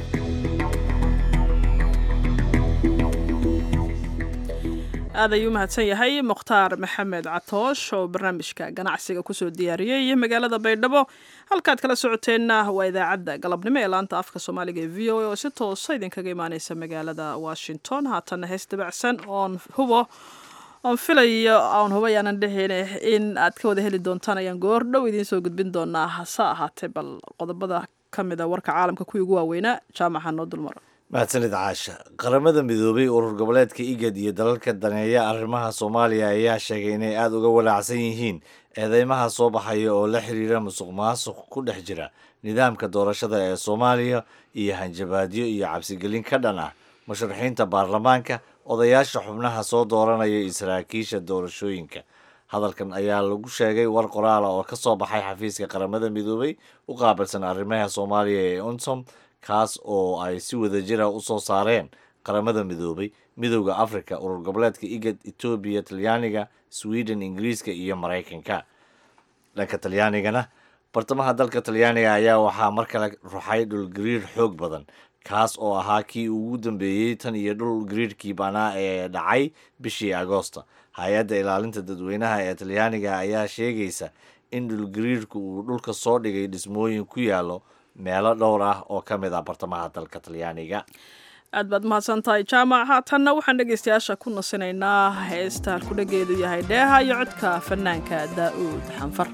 aad ayuu mahadsan yahay mukhtaar maxamed catoosh oo barnaamijka ganacsiga kusoo diyaariyey magaalada baydhabo halkaad kala socoteenna waa idaacadda galabnimo ee laanta afka soomaaliga ee v o a oo si toosa idinkaga imaaneysa magaalada washington haatanna hees dabacsan oon hubo oon filayo oon hubo yaanan dhehine in aad ka wada heli doontaan ayaan goor dhow idiin soo gudbin doonaa hase ahaatee bal qodobada ka mida warka caalamka kuwii ugu waaweynaa jaamaca noo dulmaro mahadsanid caasha qaramada midoobay urur goboleedka igad iyo dalalka daneeya arrimaha soomaaliya ayaa sheegay inay aada uga walaacsan yihiin eedeymaha soo baxaya oo la xiriira musuq maasuq ku dhex jira nidaamka doorashada ee soomaaliya iyo hanjabaadyo iyo cabsigelin ka dhan ah musharaxiinta baarlamaanka odayaasha xubnaha soo dooranaya iyo saraakiisha doorashooyinka hadalkan ayaa lagu sheegay war qoraala oo ka soo baxay xafiiska qaramada midoobay u qaabilsan arrimaha soomaaliya ee unsom kaas oo ay si wadajira u soo saareen qaramada midoobay midowda africa urur goboleedka igad etoobiya talyaaniga sweden ingiriiska iyo maraykanka dhanka talyaanigana bartamaha dalka talyaaniga ayaa waxaa mar kale ruxay dhulgariir xoog badan kaas oo ahaa kii ugu dambeeyey tan iyo dhul gariirkii banaa ee dhacay bishii agoosta hay-adda ilaalinta dadweynaha ee talyaaniga ayaa sheegaysa in dhulgariirku uu dhulka soo dhigay dhismooyin ku yaallo meelo dhowr ah oo ka mid ah bartamaha dalka talyaaniga aad baad mahadsan tahay jaamac haatanna waxaan dhegaystayaasha ku nasinaynaa heesta halkudhageedu yahay dheeha iyo codka fanaanka daa'uud xanfar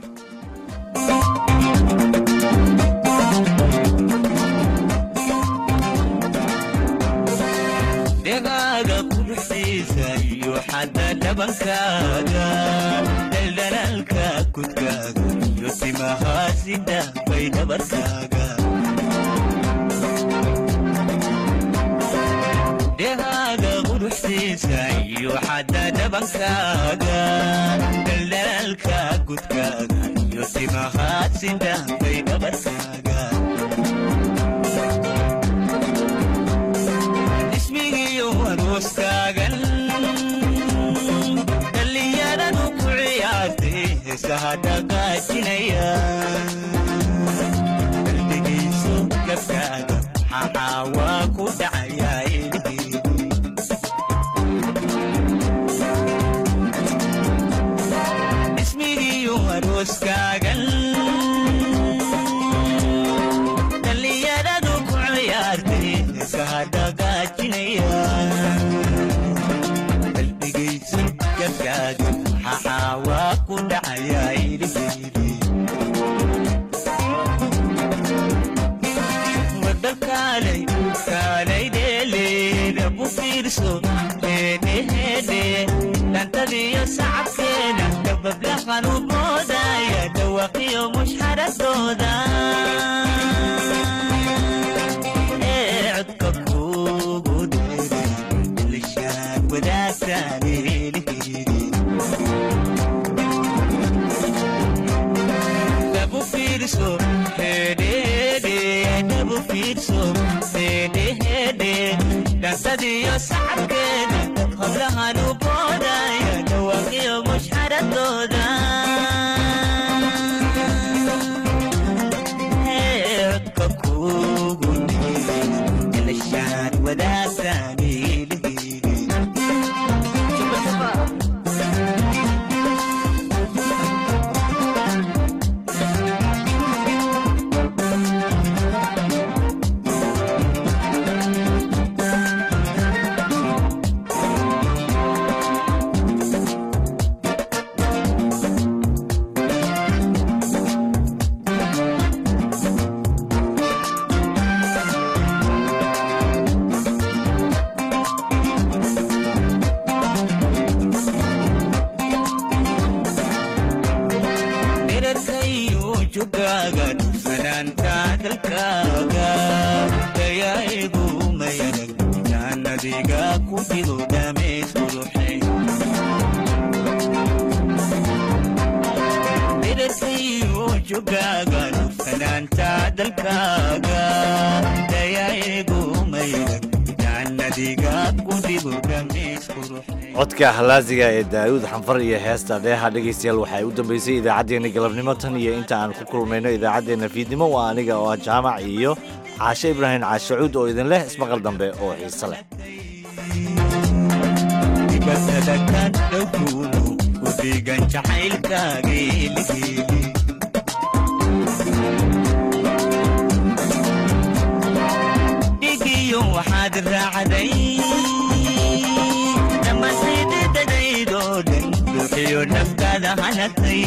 dhegaaga quruxdiisa iyo xadda dhabankaaga dhaldhalaalka kudkaaga iyo timahaasida bay dhabarkaaga dhegaaga quruxdiisa iyo xadda dhabankaaga dhaldhalaalka kudkaaga iyo timahaasida bay dhabarkaaga ismigiyo arooskaagan dhallinyaradu ku ciyaartay heesaha dhaqaajinaya qalbigayso gabkaaga maxaa waa ku dhacayaa ilhiidi ismigiyo arooskaagan dhallinyaradu ku ciyaartay heesaha dhaqaajinaya qalbigayso gabkaaga maxaa waa ku dhacayaa ilhiidi wadda kaalay kaalay dheeleeda bu fiirso heedheheedhe dhantadiyo sacabkeeda dabablahan u boodaya dhawaqiyo mushxaradooda ee codka kuugu dheere ilishaan wadaagtaan eelheedi dabu fiirso hedhede dabu fiirso hedhehede dhansadiyo sacabkeeda hablahan u boodaya dhawaaqiyo mushxaradooda Ee, codka kuugu dheere ilishaan wadaagtaan eelheedi dherarkayo jogaaga dhufanaanta dalkaaga dayaa'igu mayarag jaannadiga ku dhigo dhameys quruxe dherarkayo jogaaga dhufanaanta dalkaaga dayaa'igu mayarag jaannadiga ku dhigo dhameys quruxe codka halaasiga ee daa'uud xanfar iyo heesta dheeha dhegaystayaal waxay u dambeysay idaacaddeenna galabnimo tan iyo inta aan ku kulmayno idaacaddeenna fiidnimo waa aniga oo ah jaamac iyo caashe ibraahim caashacuud oo idin leh ismaqal dambe oo xiise leh dibatada ka dhowkuunu ku dhigan jacaylkaageeligeeli dhigiyo waxaad raacday dhammaantaydadadaydoo dhan buuxiyo naftaada hanatay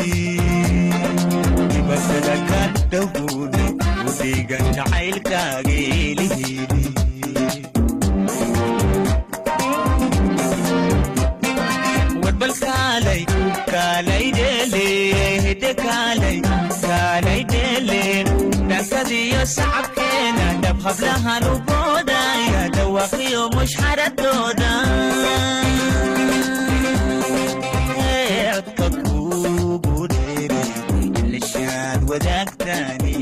dibatada ka dhowkuunu ku dhigan jacaylkaageeligeeli warbal kaalay kaalay dheele hidde kaalay kaalay dheele dhankadiyo sacabkeena dhab hablahan u boodaya dhawaaqiyo mushxaradooda codka kuugu dheere lishaad wadaagtaani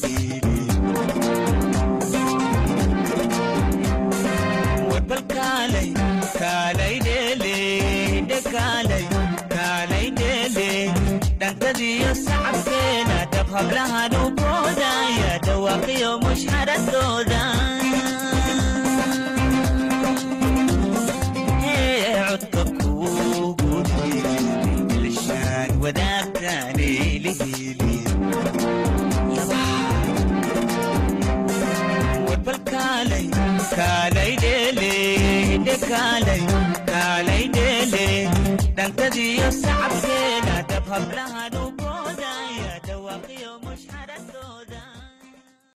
warbal kaalay kaalay dheele hidde kaalay kaalay dheele dhankadiyo sacabkeena dhab hablahan u boodaya dhawaaqiyo mushxaradooda codka kuugu dheere lishaan wadaagtaani lihili warbal kaalay kaalay dheele hidde kaalay